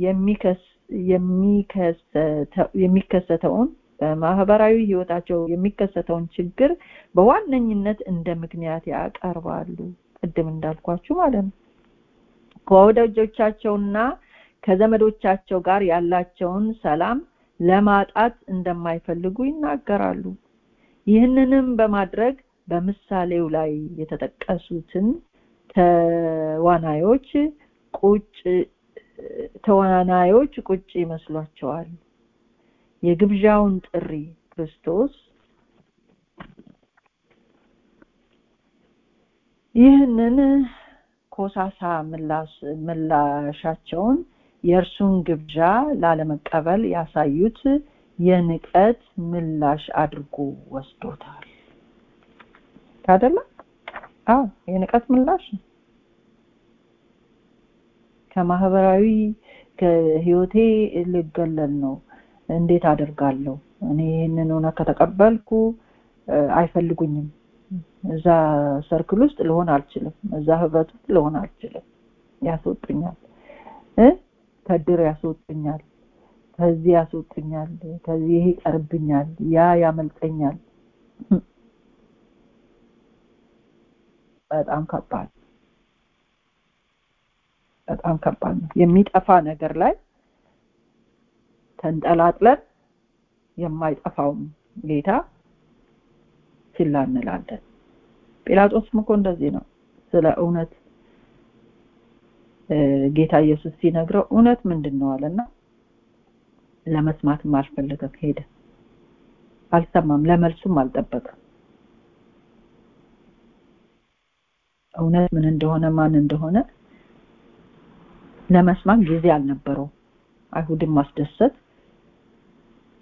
Speaker 3: የሚከሰተውን በማህበራዊ ህይወታቸው የሚከሰተውን ችግር በዋነኝነት እንደ ምክንያት ያቀርባሉ ቅድም እንዳልኳችሁ ማለት ነው ከወዳጆቻቸውና ከዘመዶቻቸው ጋር ያላቸውን ሰላም ለማጣት እንደማይፈልጉ ይናገራሉ ይህንንም በማድረግ በምሳሌው ላይ የተጠቀሱትን ተዋናዮች ቁጭ ተዋናዮች ቁጭ ይመስሏቸዋል የግብዣውን ጥሪ ክርስቶስ ይህንን ኮሳሳ ምላሻቸውን የእርሱን ግብዣ ላለመቀበል ያሳዩት የንቀት ምላሽ አድርጎ ወስዶታል አይደለ አዎ የንቀት ምላሽ ከማህበራዊ ከህይወቴ ልገለል ነው እንዴት አደርጋለሁ እኔ ይህንን ሆነ ከተቀበልኩ አይፈልጉኝም እዛ ሰርክል ውስጥ ልሆን አልችልም እዛ ህብረት ውስጥ ልሆን አልችልም ያስወጡኛል ከድር ያስወጡኛል ከዚህ ያስወጡኛል ከዚህ ይሄ ይቀርብኛል ያ ያመልጠኛል በጣም ከባድ በጣም ከባድ ነው የሚጠፋ ነገር ላይ ተንጠላጥለን የማይጠፋውን ጌታ ችላ እንላለን ጲላጦስም እኮ እንደዚህ ነው ስለ እውነት ጌታ ኢየሱስ ሲነግረው እውነት ምንድን ነው አለና ለመስማትም አልፈለገም ሄደ አልሰማም ለመልሱም አልጠበቀም እውነት ምን እንደሆነ ማን እንደሆነ ለመስማት ጊዜ አልነበረው አይሁድን ማስደሰት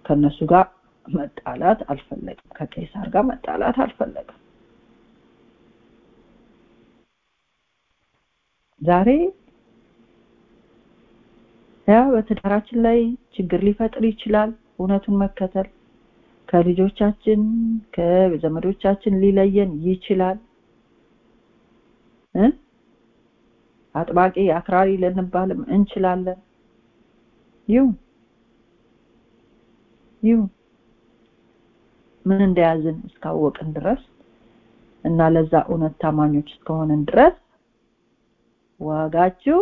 Speaker 3: ከነሱ ጋር መጣላት አልፈለግም ከቄሳር ጋር መጣላት አልፈለግም ዛሬ ያ በትዳራችን ላይ ችግር ሊፈጥር ይችላል እውነቱን መከተል ከልጆቻችን ከዘመዶቻችን ሊለየን ይችላል እ አጥባቂ አክራሪ ልንባልም እንችላለን ይሁን ይሁን ምን እንደያዝን እስካወቅን ድረስ እና ለዛ እውነት ታማኞች እስከሆንን ድረስ ዋጋችሁ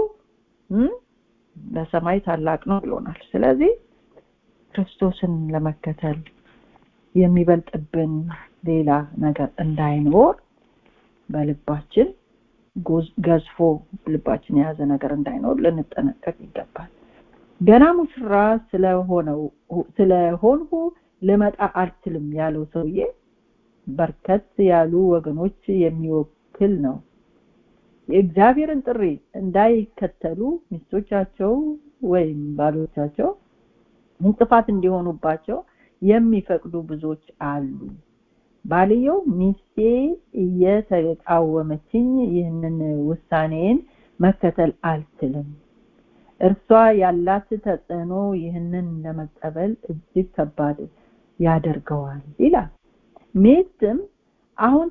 Speaker 3: በሰማይ ታላቅ ነው ብሎናል ስለዚህ ክርስቶስን ለመከተል የሚበልጥብን ሌላ ነገር እንዳይኖር በልባችን ገዝፎ ልባችን የያዘ ነገር እንዳይኖር ልንጠነቀቅ ይገባል ገና ሙሽራ ስለሆነው ስለሆንሁ ልመጣ አልችልም ያለው ሰውዬ በርከት ያሉ ወገኖች የሚወክል ነው የእግዚአብሔርን ጥሪ እንዳይከተሉ ሚስቶቻቸው ወይም ባሎቻቸው እንቅፋት እንዲሆኑባቸው የሚፈቅዱ ብዙዎች አሉ ባልየው ሚስቴ እየተቃወመችኝ ይህንን ውሳኔን መከተል አልችልም እርሷ ያላት ተጽዕኖ ይህንን ለመቀበል እጅግ ከባድ ያደርገዋል ይላል ሚስትም አሁን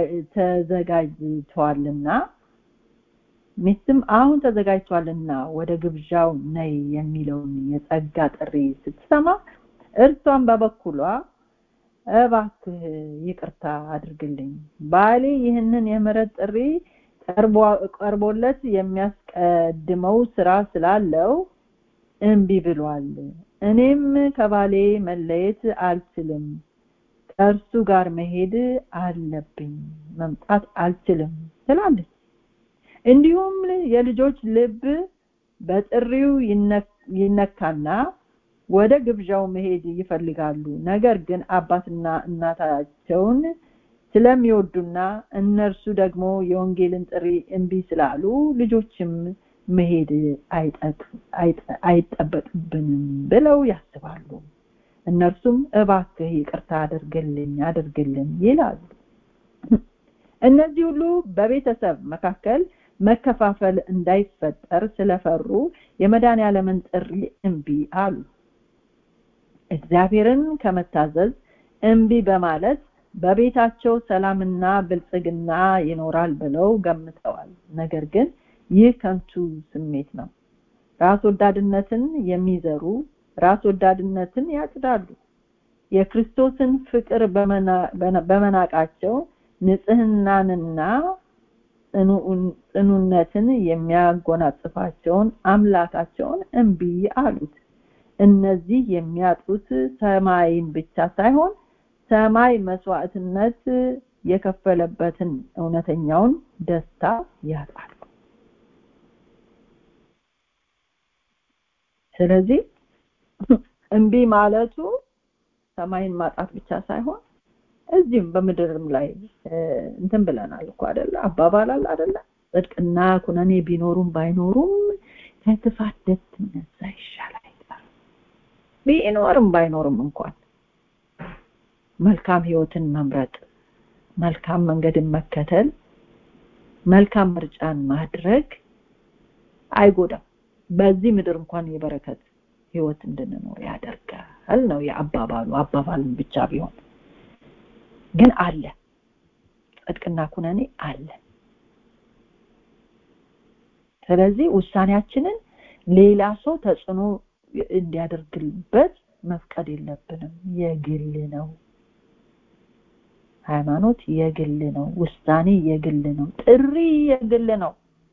Speaker 3: ተዘጋጅቷልና ሚስትም አሁን ተዘጋጅቷልና ወደ ግብዣው ነይ የሚለውን የጸጋ ጥሪ ስትሰማ እርሷን በበኩሏ እባክህ ይቅርታ አድርግልኝ ባሌ ይህንን የምህረት ጥሪ ቀርቦለት የሚያስቀድመው ስራ ስላለው እምቢ ብሏል እኔም ከባሌ መለየት አልችልም ከእርሱ ጋር መሄድ አለብኝ መምጣት አልችልም ትላለች እንዲሁም የልጆች ልብ በጥሪው ይነካና ወደ ግብዣው መሄድ ይፈልጋሉ ነገር ግን አባትና እናታቸውን ስለሚወዱና እነርሱ ደግሞ የወንጌልን ጥሪ እምቢ ስላሉ ልጆችም መሄድ አይጠበቅብንም ብለው ያስባሉ እነርሱም እባክህ ይቅርታ አድርግልኝ አድርግልኝ ይላሉ እነዚህ ሁሉ በቤተሰብ መካከል መከፋፈል እንዳይፈጠር ስለፈሩ የመዳን ያለምን ጥሪ እምቢ አሉ እግዚአብሔርን ከመታዘዝ እምቢ በማለት በቤታቸው ሰላምና ብልጽግና ይኖራል ብለው ገምተዋል ነገር ግን ይህ ከንቱ ስሜት ነው ራስ ወዳድነትን የሚዘሩ ራስ ወዳድነትን ያጭዳሉ የክርስቶስን ፍቅር በመናቃቸው ንጽህናንና ጽኑነትን የሚያጎናጽፋቸውን አምላካቸውን እምቢ አሉት እነዚህ የሚያጡት ሰማይን ብቻ ሳይሆን ሰማይ መስዋዕትነት የከፈለበትን እውነተኛውን ደስታ ያጣሉ ስለዚህ እምቢ ማለቱ ሰማይን ማጣት ብቻ ሳይሆን እዚህም በምድርም ላይ እንትን ብለናል እኮ አይደለ አባባላል አይደለ ጽድቅና ኩነኔ ቢኖሩም ባይኖሩም ከክፋት ደስ ነዛ ይሻላል ቢኖርም ባይኖርም እንኳን መልካም ህይወትን መምረጥ መልካም መንገድን መከተል መልካም ምርጫን ማድረግ አይጎዳም በዚህ ምድር እንኳን የበረከት ህይወት እንድንኖር ያደርጋል ነው የአባባሉ አባባልን ብቻ ቢሆን ግን አለ ጽድቅና ኩነኔ አለ ስለዚህ ውሳኔያችንን ሌላ ሰው ተጽዕኖ እንዲያደርግበት መፍቀድ የለብንም የግል ነው ሃይማኖት የግል ነው ውሳኔ የግል ነው ጥሪ የግል ነው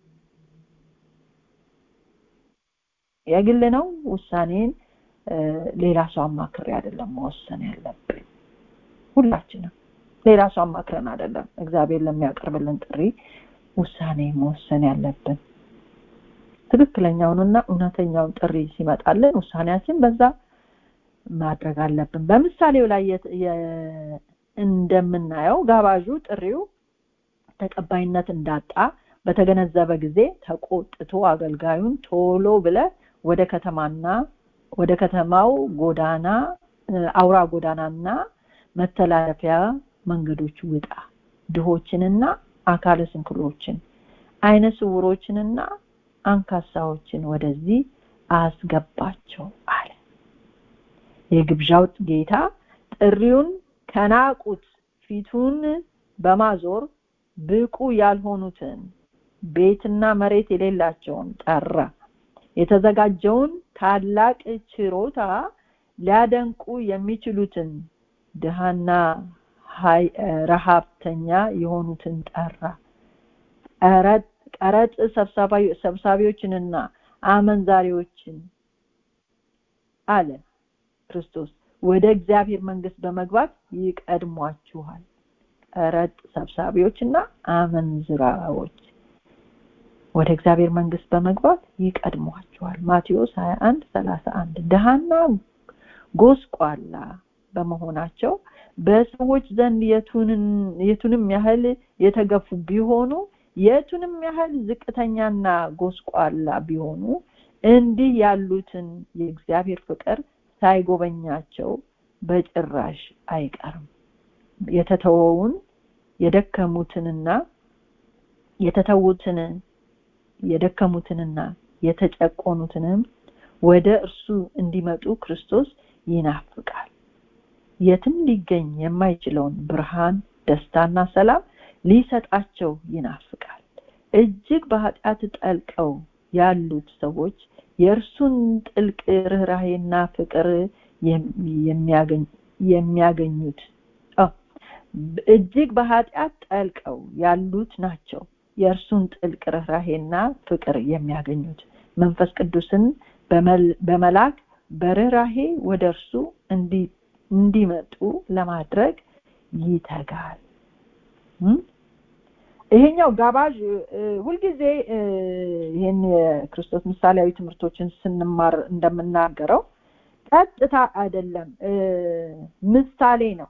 Speaker 3: የግል ነው ውሳኔን ሌላ ሰው አማክሬ አይደለም መወሰን ያለብን ሁላችንም ሌላ ሰው አማክረን አይደለም እግዚአብሔር ለሚያቀርብልን ጥሪ ውሳኔ መወሰን ያለብን ትክክለኛውንና እውነተኛውን ጥሪ ሲመጣልን ውሳኔያችን በዛ ማድረግ አለብን በምሳሌው ላይ እንደምናየው ጋባዡ ጥሪው ተቀባይነት እንዳጣ በተገነዘበ ጊዜ ተቆጥቶ አገልጋዩን ቶሎ ብለ ወደ ከተማና ወደ ከተማው ጎዳና አውራ ጎዳናና መተላለፊያ መንገዶች ውጣ ድሆችንና አካለ ስንኩሎችን አይነ ስውሮችንና አንካሳዎችን ወደዚህ አስገባቸው አለ የግብዣው ጌታ ጥሪውን ከናቁት ፊቱን በማዞር ብቁ ያልሆኑትን ቤትና መሬት የሌላቸውን ጠራ የተዘጋጀውን ታላቅ ችሮታ ሊያደንቁ የሚችሉትን ድሃና ረሃብተኛ የሆኑትን ጠራ ቀረጥ ሰብሳቢዎችንና አመንዛሪዎችን አለ ክርስቶስ ወደ እግዚአብሔር መንግስት በመግባት ይቀድሟችኋል ቀረጥ ሰብሳቢዎችና አመንዝራዎች ወደ እግዚአብሔር መንግስት በመግባት ይቀድሟችኋል ማቴዎስ 21 31 ድሃና ጎስቋላ በመሆናቸው በሰዎች ዘንድ የቱንም ያህል የተገፉ ቢሆኑ የቱንም ያህል ዝቅተኛና ጎስቋላ ቢሆኑ እንዲህ ያሉትን የእግዚአብሔር ፍቅር ሳይጎበኛቸው በጭራሽ አይቀርም የተተወውን የደከሙትንና የተተዉትን የደከሙትንና የተጨቆኑትንም ወደ እርሱ እንዲመጡ ክርስቶስ ይናፍቃል የትም ሊገኝ የማይችለውን ብርሃን ደስታና ሰላም ሊሰጣቸው ይናፍቃል እጅግ በኃጢአት ጠልቀው ያሉት ሰዎች የእርሱን ጥልቅ ርኅራሄና ፍቅር የሚያገኙት እጅግ በኃጢአት ጠልቀው ያሉት ናቸው የእርሱን ጥልቅ ርኅራሄና ፍቅር የሚያገኙት መንፈስ ቅዱስን በመላክ በርኅራሄ ወደ እርሱ እንዲመጡ ለማድረግ ይተጋል ይሄኛው ጋባዥ ሁልጊዜ ይህን የክርስቶስ ምሳሌያዊ ትምህርቶችን ስንማር እንደምናገረው ቀጥታ አይደለም ምሳሌ ነው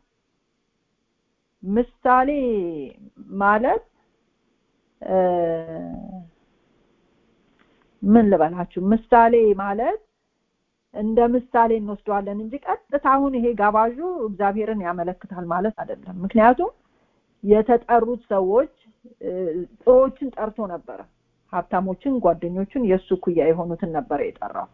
Speaker 3: ምሳሌ ማለት ምን ልበላችሁ ምሳሌ ማለት እንደ ምሳሌ እንወስደዋለን እንጂ ቀጥታ አሁን ይሄ ጋባዡ እግዚአብሔርን ያመለክታል ማለት አይደለም ምክንያቱም የተጠሩት ሰዎች ጥሮችን ጠርቶ ነበረ ሀብታሞችን ጓደኞቹን የእሱ ኩያ የሆኑትን ነበረ የጠራው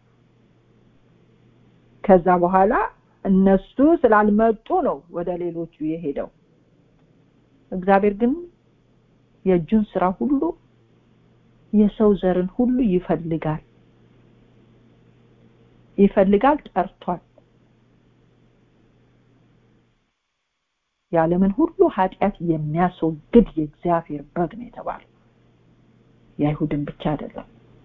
Speaker 3: ከዛ በኋላ እነሱ ስላልመጡ ነው ወደ ሌሎቹ የሄደው እግዚአብሔር ግን የእጁን ስራ ሁሉ የሰው ዘርን ሁሉ ይፈልጋል ይፈልጋል ጠርቷል የዓለምን ሁሉ ኃጢአት የሚያስወግድ የእግዚአብሔር በግ ነው የተባለው የአይሁድን ብቻ አይደለም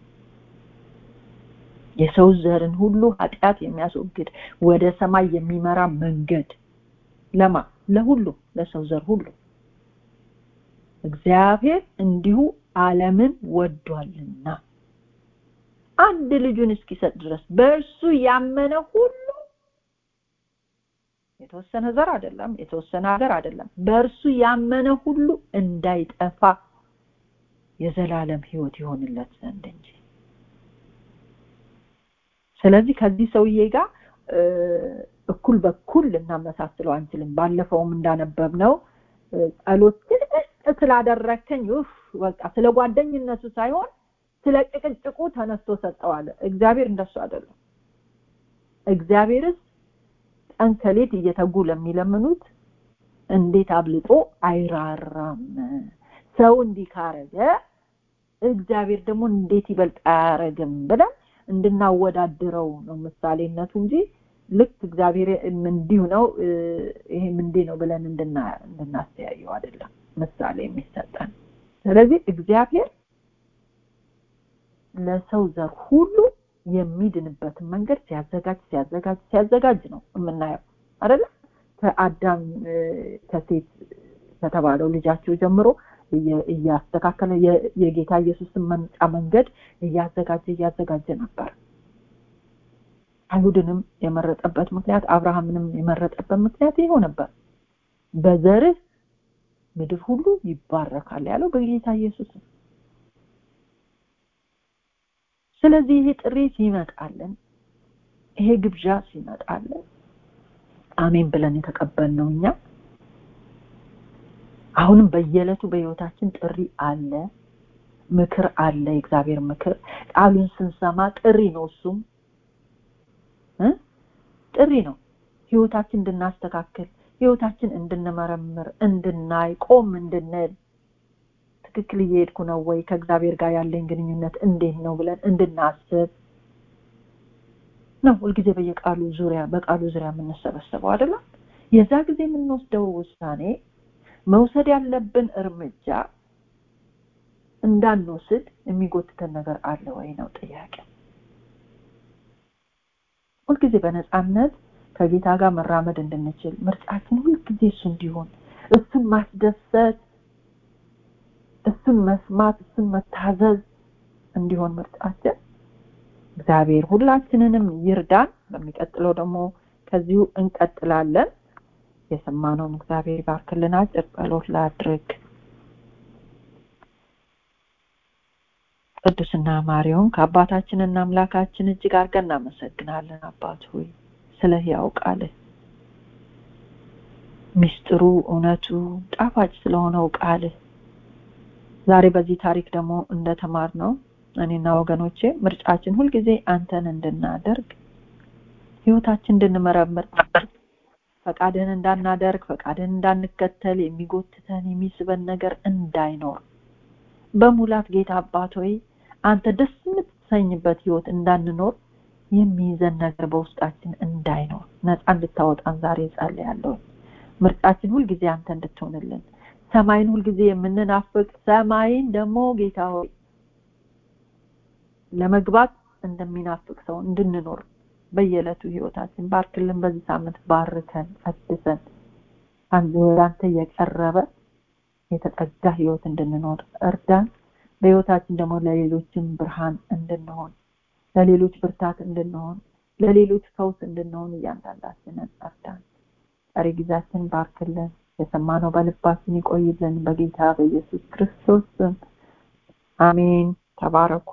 Speaker 3: የሰው ዘርን ሁሉ ኃጢአት የሚያስወግድ ወደ ሰማይ የሚመራ መንገድ ለማ ለሁሉ ለሰው ዘር ሁሉ እግዚአብሔር እንዲሁ ዓለምን ወዷልና አንድ ልጁን እስኪሰጥ ድረስ በእርሱ ያመነ ሁሉ የተወሰነ ዘር አይደለም የተወሰነ ሀገር አይደለም በእርሱ ያመነ ሁሉ እንዳይጠፋ የዘላለም ህይወት ይሆንለት ዘንድ እንጂ ስለዚህ ከዚህ ሰውዬ ጋር እኩል በኩል ልናመሳስለው አንችልም ባለፈውም እንዳነበብ ነው ጸሎት ስላደረከኝ ኡፍ በቃ ስለ ጓደኝነቱ ሳይሆን ስለ ጭቅጭቁ ተነስቶ ሰጠዋለ እግዚአብሔር እንደሱ አይደለም እግዚአብሔርስ ቀን ከሌት እየተጉ ለሚለምኑት እንዴት አብልጦ አይራራም ሰው እንዲህ ካረገ እግዚአብሔር ደግሞ እንዴት ይበልጥ አያረግም ብለን እንድናወዳድረው ነው ምሳሌነቱ እንጂ ልክ እግዚአብሔር እንዲሁ ነው ይሄም እንዲህ ነው ብለን እንድናስተያየው አይደለም ምሳሌ የሚሰጠን ስለዚህ እግዚአብሔር ለሰው ዘር ሁሉ የሚድንበትን መንገድ ሲያዘጋጅ ሲያዘጋጅ ሲያዘጋጅ ነው የምናየው አይደለ ከአዳም ከሴት ከተባለው ልጃቸው ጀምሮ እያስተካከለ የጌታ ኢየሱስን መምጫ መንገድ እያዘጋጀ እያዘጋጀ ነበር አይሁድንም የመረጠበት ምክንያት አብርሃምንም የመረጠበት ምክንያት ይኸው ነበር በዘርህ ምድር ሁሉ ይባረካል ያለው በጌታ ኢየሱስ ነው ስለዚህ ይሄ ጥሪ ሲመጣልን ይሄ ግብዣ ሲመጣልን አሜን ብለን የተቀበልነው እኛ አሁንም በየዕለቱ በህይወታችን ጥሪ አለ ምክር አለ የእግዚአብሔር ምክር ቃሉን ስንሰማ ጥሪ ነው እሱም እ ጥሪ ነው ህይወታችን እንድናስተካክል ህይወታችን እንድንመረምር እንድናይ ቆም እንድንል ትክክል እየሄድኩ ነው ወይ ከእግዚአብሔር ጋር ያለኝ ግንኙነት እንዴት ነው ብለን እንድናስብ ነው ሁልጊዜ በየቃሉ ዙሪያ በቃሉ ዙሪያ የምንሰበሰበው አይደለም የዛ ጊዜ የምንወስደው ውሳኔ መውሰድ ያለብን እርምጃ እንዳንወስድ የሚጎትተን ነገር አለ ወይ ነው ጥያቄ ሁልጊዜ በነፃነት ከጌታ ጋር መራመድ እንድንችል ምርጫችን ሁልጊዜ እሱ እንዲሆን እሱን ማስደሰት እሱን መስማት እሱን መታዘዝ እንዲሆን ምርጫችን እግዚአብሔር ሁላችንንም ይርዳን በሚቀጥለው ደግሞ ከዚሁ እንቀጥላለን የሰማነውን እግዚአብሔር ባርክልን አጭር ጸሎት ላድርግ ቅዱስና ማሪውን ከአባታችንና አምላካችን እጅግ አድርገን እናመሰግናለን አባት ሆይ ስለ ሕያው ቃልህ ሚስጥሩ እውነቱ ጣፋጭ ስለሆነው ቃልህ ዛሬ በዚህ ታሪክ ደግሞ እንደተማር ነው እኔና ወገኖቼ ምርጫችን ሁልጊዜ አንተን እንድናደርግ ህይወታችን እንድንመረምር ፈቃድህን እንዳናደርግ ፈቃድህን እንዳንከተል የሚጎትተን የሚስበን ነገር እንዳይኖር በሙላት ጌታ አባት ሆይ አንተ ደስ የምትሰኝበት ህይወት እንዳንኖር የሚይዘን ነገር በውስጣችን እንዳይኖር ነፃ እንድታወጣን ዛሬ ጸልያለሁ ምርጫችን ሁልጊዜ አንተ እንድትሆንልን ሰማይን ሁልጊዜ የምንናፍቅ ሰማይን ደግሞ ጌታ ሆይ ለመግባት እንደሚናፍቅ ሰው እንድንኖር በየዕለቱ ህይወታችን ባርክልን በዚህ ሳምንት ባርከን ቀድሰን አንተ የቀረበ የተጠጋ ህይወት እንድንኖር እርዳን በህይወታችን ደግሞ ለሌሎችም ብርሃን እንድንሆን ለሌሎች ብርታት እንድንሆን ለሌሎች ፈውስ እንድንሆን እያንዳንዳችንን እርዳን ቀሪ ጊዜያችን ባርክልን የሰማነው በልባችን ይቆይልን በጌታ በኢየሱስ ክርስቶስ ስም አሜን ተባረኩ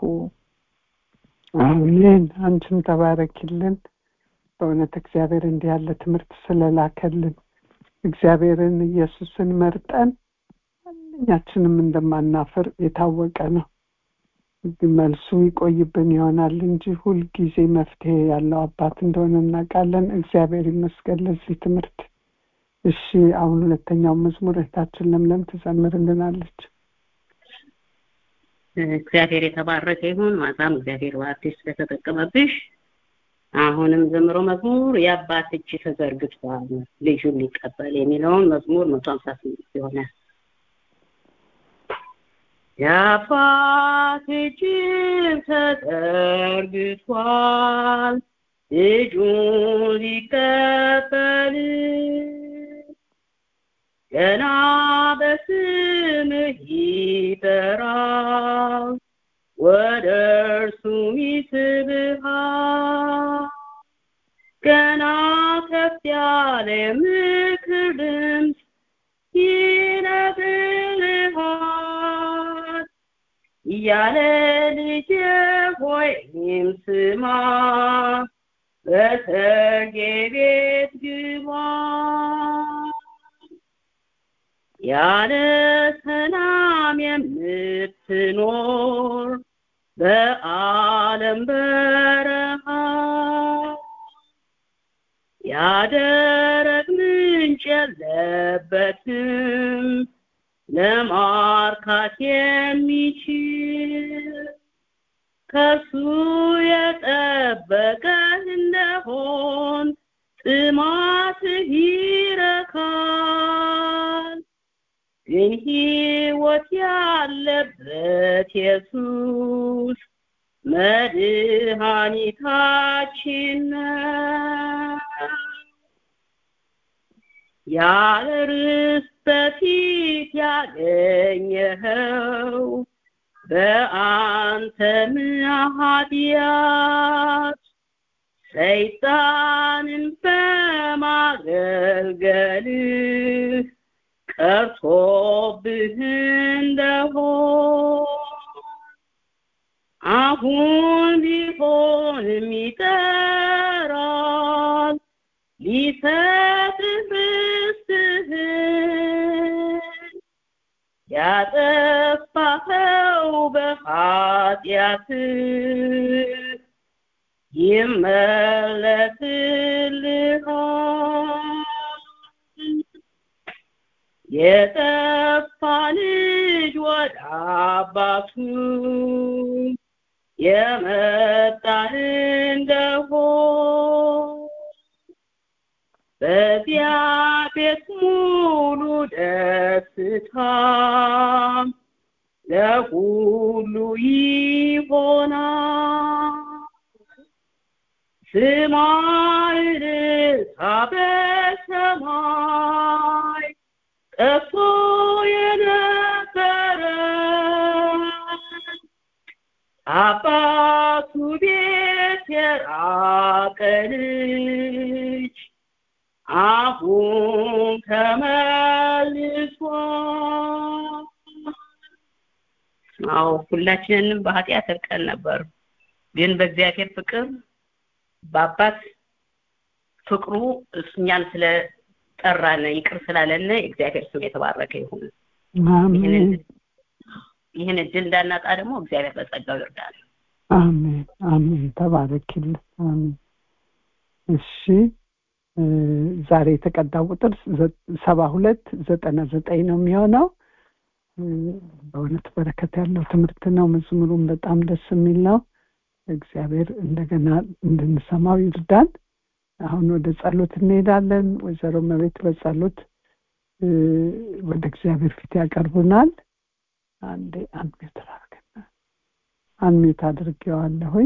Speaker 1: አሜን አንቺም ተባረኪልን በእውነት እግዚአብሔር እንዲህ ያለ ትምህርት ስለላከልን እግዚአብሔርን ኢየሱስን መርጠን ማንኛችንም እንደማናፍር የታወቀ ነው መልሱ ይቆይብን ይሆናል እንጂ ሁልጊዜ መፍትሄ ያለው አባት እንደሆነ እናውቃለን እግዚአብሔር ይመስገን ለዚህ ትምህርት እሺ አሁን ሁለተኛው መዝሙር እህታችን ለምለም ትዘምርልናለች
Speaker 2: እግዚአብሔር የተባረከ ይሁን ማዛም እግዚአብሔር በአዲስ ስለተጠቀመብሽ አሁንም ዘምሮ መዝሙር የአባት እጅ ተዘርግቷል ልጁን ሊቀበል የሚለውን መዝሙር መቶ ሀምሳ ስምንት ይሆናል የአባት እጅም ተዘርግቷል ልጁን ሊቀበል ገና በስምህ ይጠራል ወደ እርሱም ይስብሃል ገና ከፍ ያለ ምክር ድምፅ ይነግርሃል እያለ ልጄ ሆይም ስማ በሰርጌ ቤት ግባ ያለ ሰላም የምትኖር በዓለም በረሃ ያደረግ ምንጭ የለበትም ለማርካት የሚችል ከሱ የጠበቀ እንደሆን ጥማትህ ይረካል ግን ሕይወት ያለበት ኢየሱስ መድኃኒታችን ነው ያለ ርስት በፊት ያገኘኸው በአንተ ኃጢአት ሰይጣንን በማገልገልህ ቀርቶብህ እንደሆን አሁን ቢሆንም ይጠራል ሊሰ ሊሰጥህ ርስትህን ያጠፋኸው በኃጢአትህ ይመለስልሃል። የጠፋ ልጅ ወደ አባቱ የመጣ እንደሆን በዚያ ቤት ሙሉ ደስታ ለሁሉ ይሆናል። ስማይን በሰማይ ጠፍቶ የነበረ አባቱ ቤት የራቀ ልጅ አሁን ተመልሷል። አዎ ሁላችንንም በኃጢአት እርቀን ነበር፣ ግን በእግዚአብሔር ፍቅር በአባት ፍቅሩ እኛን ስለጠራን ይቅር ስላለነ እግዚአብሔር ስም የተባረከ ይሁን።
Speaker 1: አሜን
Speaker 2: ይህን እድል እንዳናጣ ደግሞ እግዚአብሔር በጸጋው ይርዳል።
Speaker 1: አሜን አሜን። ተባረክልን። አሜን። እሺ እ ዛሬ የተቀዳው ቁጥር ዘ- ሰባ ሁለት ዘጠና ዘጠኝ ነው የሚሆነው። እ በእውነት በረከት ያለው ትምህርት ነው። መዝሙሩም በጣም ደስ የሚል ነው። እግዚአብሔር እንደገና እንድንሰማው ይርዳን። አሁን ወደ ጸሎት እንሄዳለን። ወይዘሮ መቤት በጸሎት እ ወደ እግዚአብሔር ፊት ያቀርቡናል። አንዴ አንሚት አድርገና አንሚት አድርጌዋለሁኝ።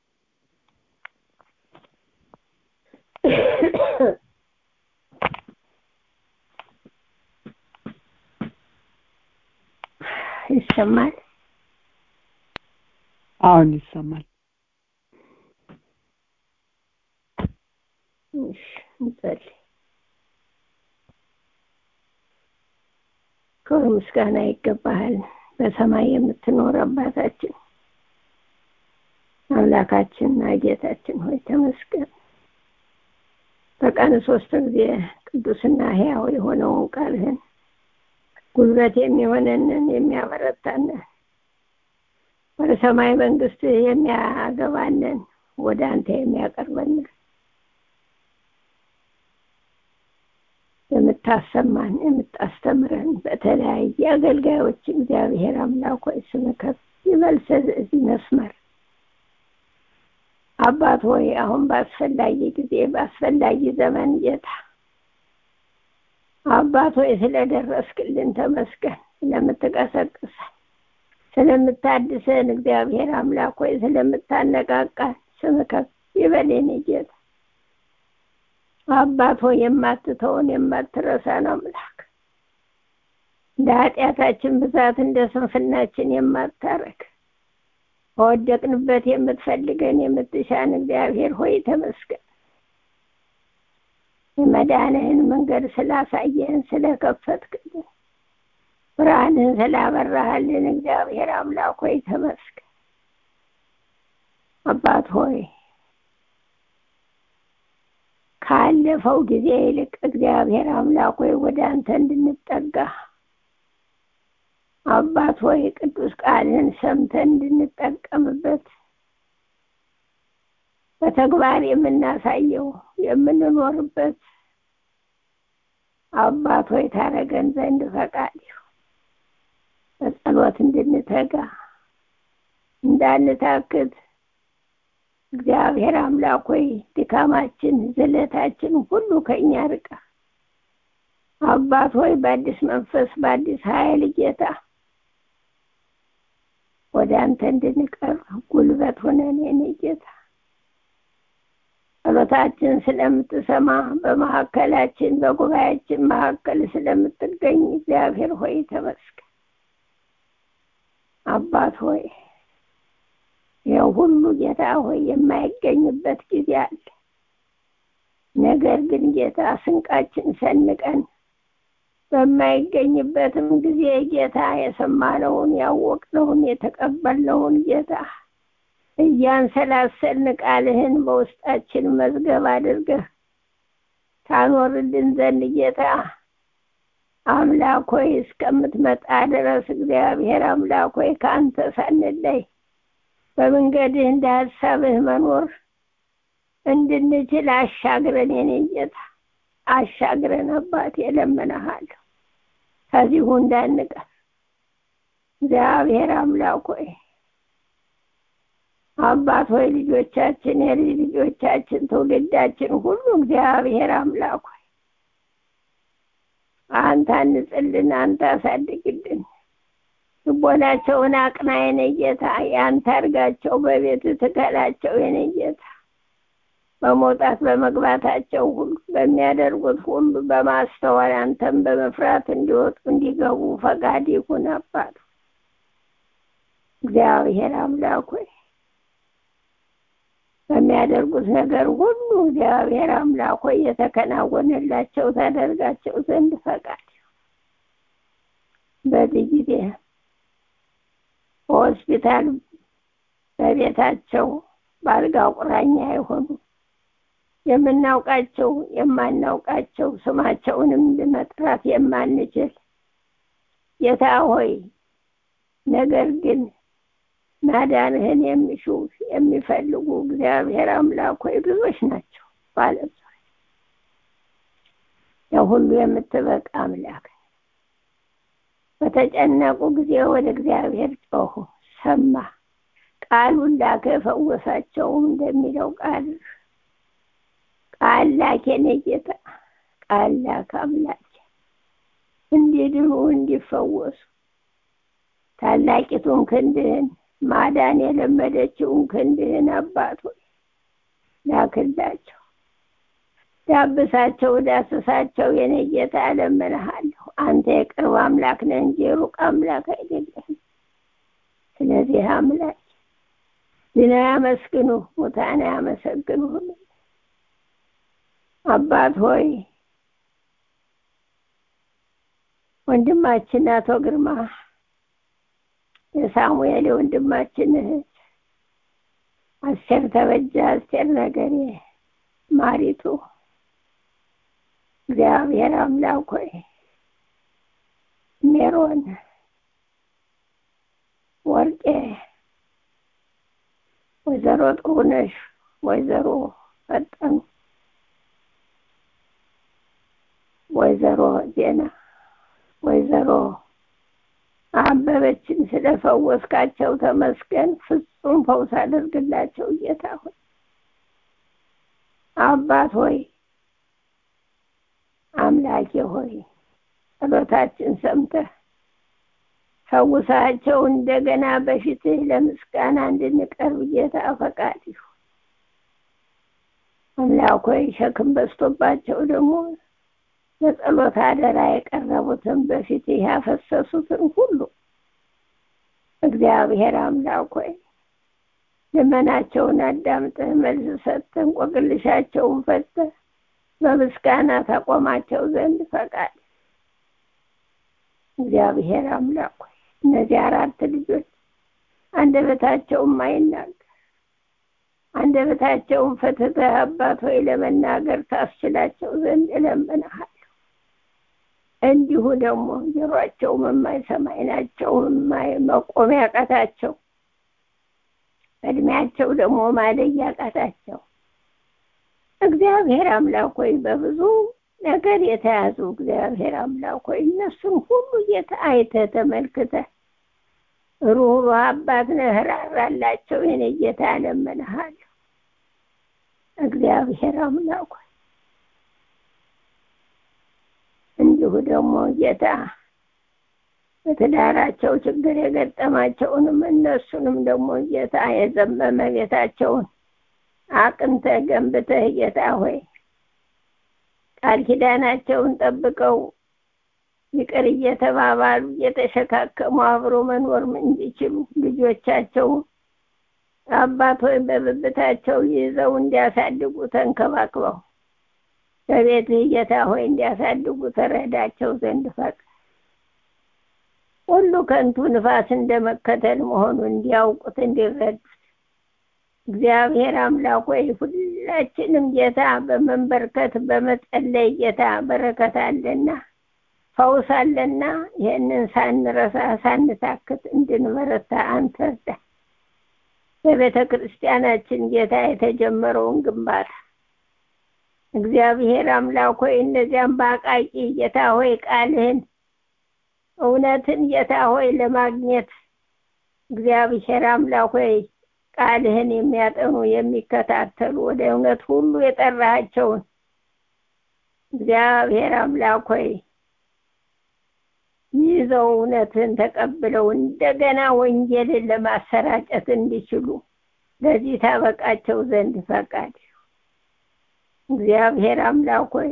Speaker 4: ይሰማል።
Speaker 1: አሁን ይሰማል።
Speaker 4: እሺ፣ እንጸልይ። ክብር ምስጋና ይገባሃል። በሰማይ የምትኖር አባታችን አምላካችንና ጌታችን ሆይ ተመስገን። በቀን ሶስት ጊዜ ቅዱስና ሕያው የሆነውን ቃልህን ጉልበት የሚሆነንን የሚያበረታንን ወደ ሰማይ መንግስት የሚያገባንን ወደ አንተ የሚያቀርበንን የምታሰማን የምታስተምረን በተለያየ አገልጋዮች እግዚአብሔር አምላክ ሆይ ስም ከፍ ይበል ስለዚህ መስመር አባት ሆይ አሁን በአስፈላጊ ጊዜ በአስፈላጊ ዘመን ጌታ አባት ሆይ ስለደረስክልን ተመስገን። ስለምትቀሰቅሰን፣ ስለምታድሰን እግዚአብሔር አምላክ ሆይ ስለምታነቃቃን ስም ከፍ ይበል የኔ ጌታ። አባት ሆይ የማትተውን የማትረሳን አምላክ እንደ ኃጢአታችን ብዛት እንደ ስንፍናችን የማታረግ በወደቅንበት የምትፈልገን የምትሻን እግዚአብሔር ሆይ ተመስገን። የመዳንህን መንገድ ስላሳየህን ስለከፈትክልን ብርሃንህን ስላበራሃልን እግዚአብሔር አምላክ ሆይ ተመስገን። አባት ሆይ ካለፈው ጊዜ ይልቅ እግዚአብሔር አምላክ ሆይ ወደ አንተ እንድንጠጋ አባት ሆይ ቅዱስ ቃልህን ሰምተን እንድንጠቀምበት በተግባር የምናሳየው የምንኖርበት አባት ሆይ ታረገን ዘንድ ፈቃድ ይሁን። በጸሎት እንድንተጋ እንዳንታክት እግዚአብሔር አምላክ ሆይ ድካማችን፣ ዝለታችን ሁሉ ከኛ ርቃ አባት ሆይ በአዲስ መንፈስ በአዲስ ኃይል ጌታ ወደ አንተ እንድንቀርብ ጉልበት ሆነን የኔ ጌታ ጸሎታችን ስለምትሰማ በመካከላችን በጉባኤያችን መካከል ስለምትገኝ እግዚአብሔር ሆይ ተመስገን። አባት ሆይ ይኸው ሁሉ ጌታ ሆይ የማይገኝበት ጊዜ አለ። ነገር ግን ጌታ ስንቃችን ሰንቀን በማይገኝበትም ጊዜ ጌታ የሰማነውን ያወቅነውን የተቀበልነውን ጌታ እያንሰላሰልን ቃልህን በውስጣችን መዝገብ አድርገህ ታኖርልን ዘንድ ጌታ አምላክ ሆይ እስከምትመጣ ድረስ እግዚአብሔር አምላክ ሆይ ከአንተ ሳንለይ በመንገድህ እንደ ሀሳብህ መኖር እንድንችል አሻግረን የኔ ጌታ አሻግረን አባቴ እለምንሃለሁ ከዚሁ እንዳንቀር እግዚአብሔር አምላክ ሆይ አባት ሆይ ልጆቻችን የልጅ ልጆቻችን ትውልዳችን ሁሉ እግዚአብሔር አምላክ ሆይ አንተ አንጽልን አንተ አሳድግልን ልቦናቸውን አቅና የኔ ጌታ ያንተ አርጋቸው በቤት ትከላቸው የኔ ጌታ በመውጣት በመግባታቸው ሁሉ በሚያደርጉት ሁሉ በማስተዋል አንተን በመፍራት እንዲወጡ እንዲገቡ ፈቃድ ይሁን አባት እግዚአብሔር አምላክ ሆይ በሚያደርጉት ነገር ሁሉ እግዚአብሔር አምላክ ሆይ የተከናወነላቸው ታደርጋቸው ዘንድ ፈቃድ በዚህ ጊዜ በሆስፒታል በቤታቸው በአልጋ ቁራኛ የሆኑ የምናውቃቸው የማናውቃቸው ስማቸውንም መጥራት የማንችል ጌታ ሆይ ነገር ግን ማዳንህን የሚሹ የሚፈልጉ እግዚአብሔር አምላክ ሆይ ብዙዎች ናቸው ባለም የሁሉ የምትበቃ አምላክ በተጨነቁ ጊዜ ወደ እግዚአብሔር ጮሁ ሰማ ቃሉን ላከ ፈወሳቸው እንደሚለው ቃል ቃል ላክ የኔ ጌታ ቃል ላክ አምላክ እንዲድኑ እንዲፈወሱ ታላቂቱን ክንድህን ማዳን የለመደችውን ክንድህን አባት ሆይ ላክላቸው ዳብሳቸው ዳስሳቸው የኔ ጌታ እለምንሃለሁ አንተ የቅርብ አምላክ ነህ እንጂ የሩቅ አምላክ አይደለህም ስለዚህ አምላክ ዝና ያመስግኑ ሙታን ያመሰግኑ አባት ሆይ ወንድማችን አቶ ግርማ የሳሙኤል ወንድማችን እህት አስቴር ተበጃ አስቴር ነገሬ ማሪቱ እግዚአብሔር አምላክ ሆይ ሜሮን ወርቄ ወይዘሮ ጥሩነሽ ወይዘሮ ፈጠኑ ወይዘሮ ዜና ወይዘሮ አበበችን ስለፈወስካቸው ተመስገን ፍጹም ፈውስ አድርግላቸው ጌታ ሆይ አባት ሆይ አምላኬ ሆይ ጸሎታችን ሰምተህ ፈውሳቸው እንደገና በፊትህ ለምስጋና እንድንቀርብ ጌታ ፈቃድ ይሁን አምላክ ሆይ ሸክም በዝቶባቸው ደግሞ ለጸሎት አደራ የቀረቡትን በፊት ያፈሰሱትን ሁሉ እግዚአብሔር አምላክ ሆይ ልመናቸውን አዳምጠህ መልስ ሰጥተህ እንቆቅልሻቸውን ፈተህ በምስጋና ታቆማቸው ዘንድ ፈቃድ እግዚአብሔር አምላክ ሆይ እነዚህ አራት ልጆች አንደበታቸውን ማይናገር አንደበታቸውን ፈትተህ አባት ሆይ ለመናገር ታስችላቸው ዘንድ እለምንሃለሁ እንዲሁ ደግሞ ጆሯቸውም የማይሰማ ዓይናቸውም መቆም ያቃታቸው እድሜያቸው ደግሞ ማደግ ያቃታቸው እግዚአብሔር አምላክ ሆይ በብዙ ነገር የተያዙ እግዚአብሔር አምላክ ሆይ እነሱን ሁሉ አይተህ ተመልክተህ ሩህሩህ አባት ነህ ራራላቸው የኔ ጌታ እለምንሃለሁ እግዚአብሔር አምላክ ሆይ እንዲሁ ደግሞ ጌታ በትዳራቸው ችግር የገጠማቸውንም እነሱንም ደግሞ ጌታ የዘመመ ቤታቸውን አቅንተህ ገንብተህ ጌታ ሆይ ቃል ኪዳናቸውን ጠብቀው ይቅር እየተባባሉ እየተሸካከሙ አብሮ መኖር እንዲችሉ ልጆቻቸው አባት ሆይ በብብታቸው ይዘው እንዲያሳድጉ ተንከባክበው በቤትህ ጌታ ሆይ እንዲያሳድጉ ተረዳቸው ዘንድ ፈቅ ሁሉ ከንቱ ንፋስ እንደመከተል መሆኑ እንዲያውቁት እንዲረዱት እግዚአብሔር አምላክ ሆይ ሁላችንም ጌታ በመንበርከት በመጸለይ ጌታ በረከት አለና ፈውስ አለና ይህንን ሳንረሳ ሳንታክት እንድንበረታ አንተ እርዳን። በቤተ ክርስቲያናችን ጌታ የተጀመረውን ግንባታ እግዚአብሔር አምላክ ሆይ እነዚያም በአቃቂ ጌታ ሆይ ቃልህን እውነትን ጌታ ሆይ ለማግኘት እግዚአብሔር አምላክ ሆይ ቃልህን የሚያጠኑ የሚከታተሉ ወደ እውነት ሁሉ የጠራሃቸውን እግዚአብሔር አምላክ ሆይ ይዘው እውነትን ተቀብለው እንደገና ወንጌልን ለማሰራጨት እንዲችሉ ለዚህ ታበቃቸው ዘንድ ፈቃድ እግዚአብሔር አምላክ ሆይ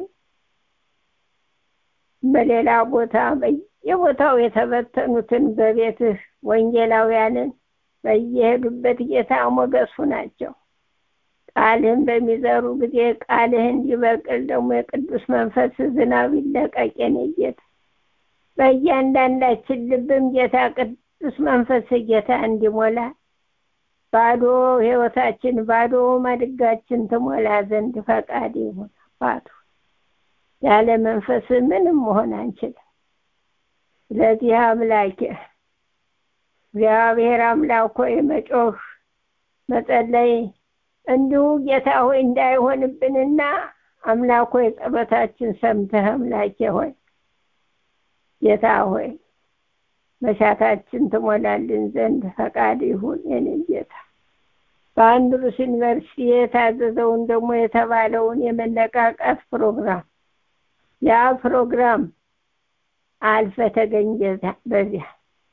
Speaker 4: በሌላ ቦታ በየቦታው የተበተኑትን በቤትህ ወንጌላውያንን በየሄዱበት ጌታ ሞገሱ ናቸው። ቃልህን በሚዘሩ ጊዜ ቃልህ እንዲበቅል ደግሞ የቅዱስ መንፈስ ዝናብ ይለቀቅ የኔ ጌታ። በእያንዳንዳችን ልብም ጌታ ቅዱስ መንፈስ ጌታ እንዲሞላ ባዶ ህይወታችን ባዶ ማድጋችን ትሞላ ዘንድ ፈቃድ ይሁን አባቱ። ያለ መንፈስ ምንም መሆን አንችልም። ስለዚህ አምላኬ እግዚአብሔር አምላክ ሆይ መጮህ መጸለይ እንዲሁ ጌታ ሆይ እንዳይሆንብንና አምላክ ሆይ ጸሎታችን ሰምተህ አምላኬ ሆይ ጌታ ሆይ መሻታችን ትሞላልን ዘንድ ፈቃድ ይሁን የኔ ጌታ። በአንድሩስ ዩኒቨርሲቲ የታዘዘውን ደግሞ የተባለውን የመነቃቃት ፕሮግራም ያ ፕሮግራም አልፈ ተገኝ በዚያ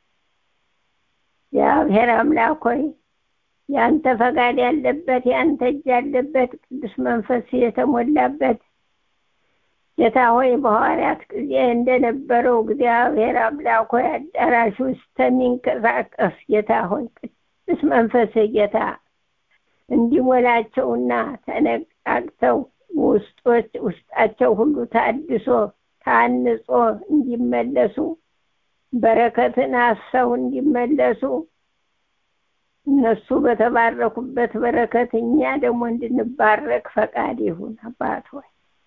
Speaker 4: እግዚአብሔር አምላክ ሆይ ያንተ ፈቃድ ያለበት ያንተ እጅ ያለበት ቅዱስ መንፈስ የተሞላበት ጌታ ሆይ በሐዋርያት ጊዜ እንደነበረው እግዚአብሔር አምላክ ሆይ አዳራሽ ውስጥ ተሚንቀሳቀስ ጌታ ሆይ ቅዱስ መንፈስ ጌታ እንዲሞላቸውና ተነቃቅተው ውስጦች ውስጣቸው ሁሉ ታድሶ ታንጾ እንዲመለሱ በረከትን አሰው እንዲመለሱ እነሱ በተባረኩበት በረከት እኛ ደግሞ እንድንባረክ ፈቃድ ይሁን አባት ሆይ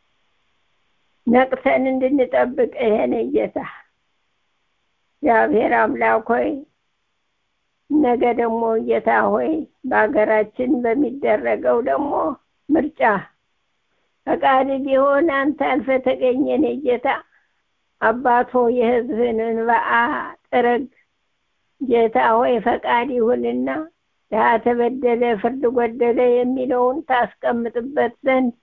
Speaker 4: ነቅተን እንድንጠብቅ ይሄን ጌታ እግዚአብሔር አምላክ ሆይ ነገ ደግሞ ጌታ ሆይ በሀገራችን በሚደረገው ደግሞ ምርጫ ፈቃድ ቢሆን አንተ አልፈ ተገኘን ጌታ አባቶ የህዝብን እንባአ ጥረግ ጌታ ሆይ ፈቃድ ይሁንና ያ ተበደለ ፍርድ ጎደለ የሚለውን ታስቀምጥበት ዘንድ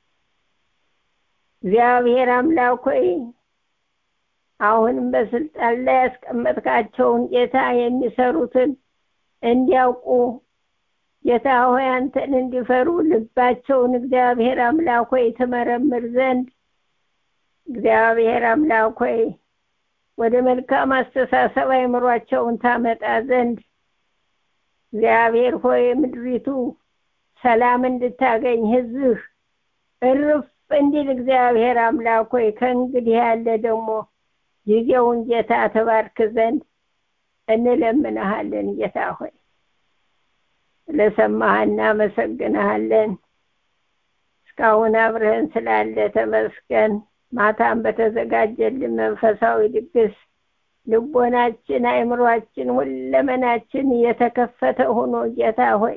Speaker 4: እግዚአብሔር አምላክ ሆይ አሁንም በስልጣን ላይ ያስቀመጥካቸውን ጌታ የሚሰሩትን እንዲያውቁ ጌታ ሆይ አንተን እንዲፈሩ ልባቸውን እግዚአብሔር አምላክ ሆይ ትመረምር ዘንድ እግዚአብሔር አምላክ ሆይ ወደ መልካም አስተሳሰብ አይምሯቸውን ታመጣ ዘንድ እግዚአብሔር ሆይ ምድሪቱ ሰላም እንድታገኝ ህዝብህ እርፍ እንዲል እግዚአብሔር አምላክ ሆይ ከእንግዲህ ያለ ደግሞ ጊዜውን ጌታ ተባርክ ዘንድ እንለምንሃለን ጌታ ሆይ ስለሰማህ እናመሰግንሃለን እስካሁን አብረህን ስላለ ተመስገን ማታም በተዘጋጀልን መንፈሳዊ ድግስ ልቦናችን አይምሯችን ሁለመናችን የተከፈተ ሆኖ ጌታ ሆይ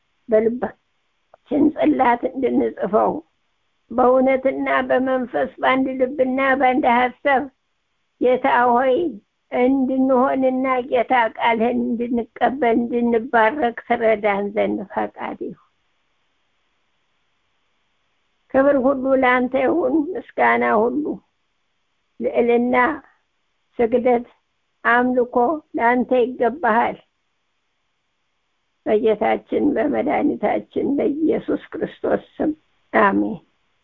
Speaker 4: በልባችን ጽላት እንድንጽፈው በእውነትና በመንፈስ በአንድ ልብና በአንድ ሀሳብ ጌታ ሆይ እንድንሆንና ጌታ ቃልህን እንድንቀበል እንድንባረክ ትረዳን ዘንድ ፈቃድ ይሁን። ክብር ሁሉ ለአንተ ይሁን፣ ምስጋና ሁሉ ልዕልና፣ ስግደት፣ አምልኮ ለአንተ ይገባሃል። በጌታችን በመድኃኒታችን በኢየሱስ ክርስቶስ ስም አሜን።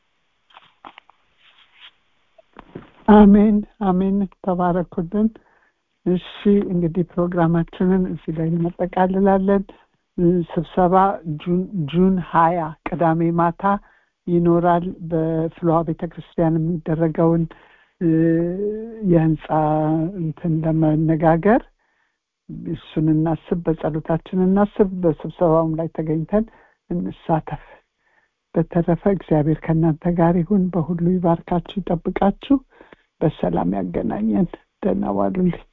Speaker 1: አሜን አሜን። ተባረኩልን። እሺ እንግዲህ ፕሮግራማችንን እዚህ ላይ እናጠቃልላለን። ስብሰባ ጁን ሀያ ቅዳሜ ማታ ይኖራል። በፍልውሃ ቤተ ክርስቲያን የሚደረገውን የህንፃ እንትን ለመነጋገር እሱን እናስብ፣ በጸሎታችን እናስብ። በስብሰባውም ላይ ተገኝተን እንሳተፍ በተረፈ እግዚአብሔር ከእናንተ ጋር ይሁን በሁሉ ይባርካችሁ ይጠብቃችሁ በሰላም ያገናኘን ደህና ዋሉልኝ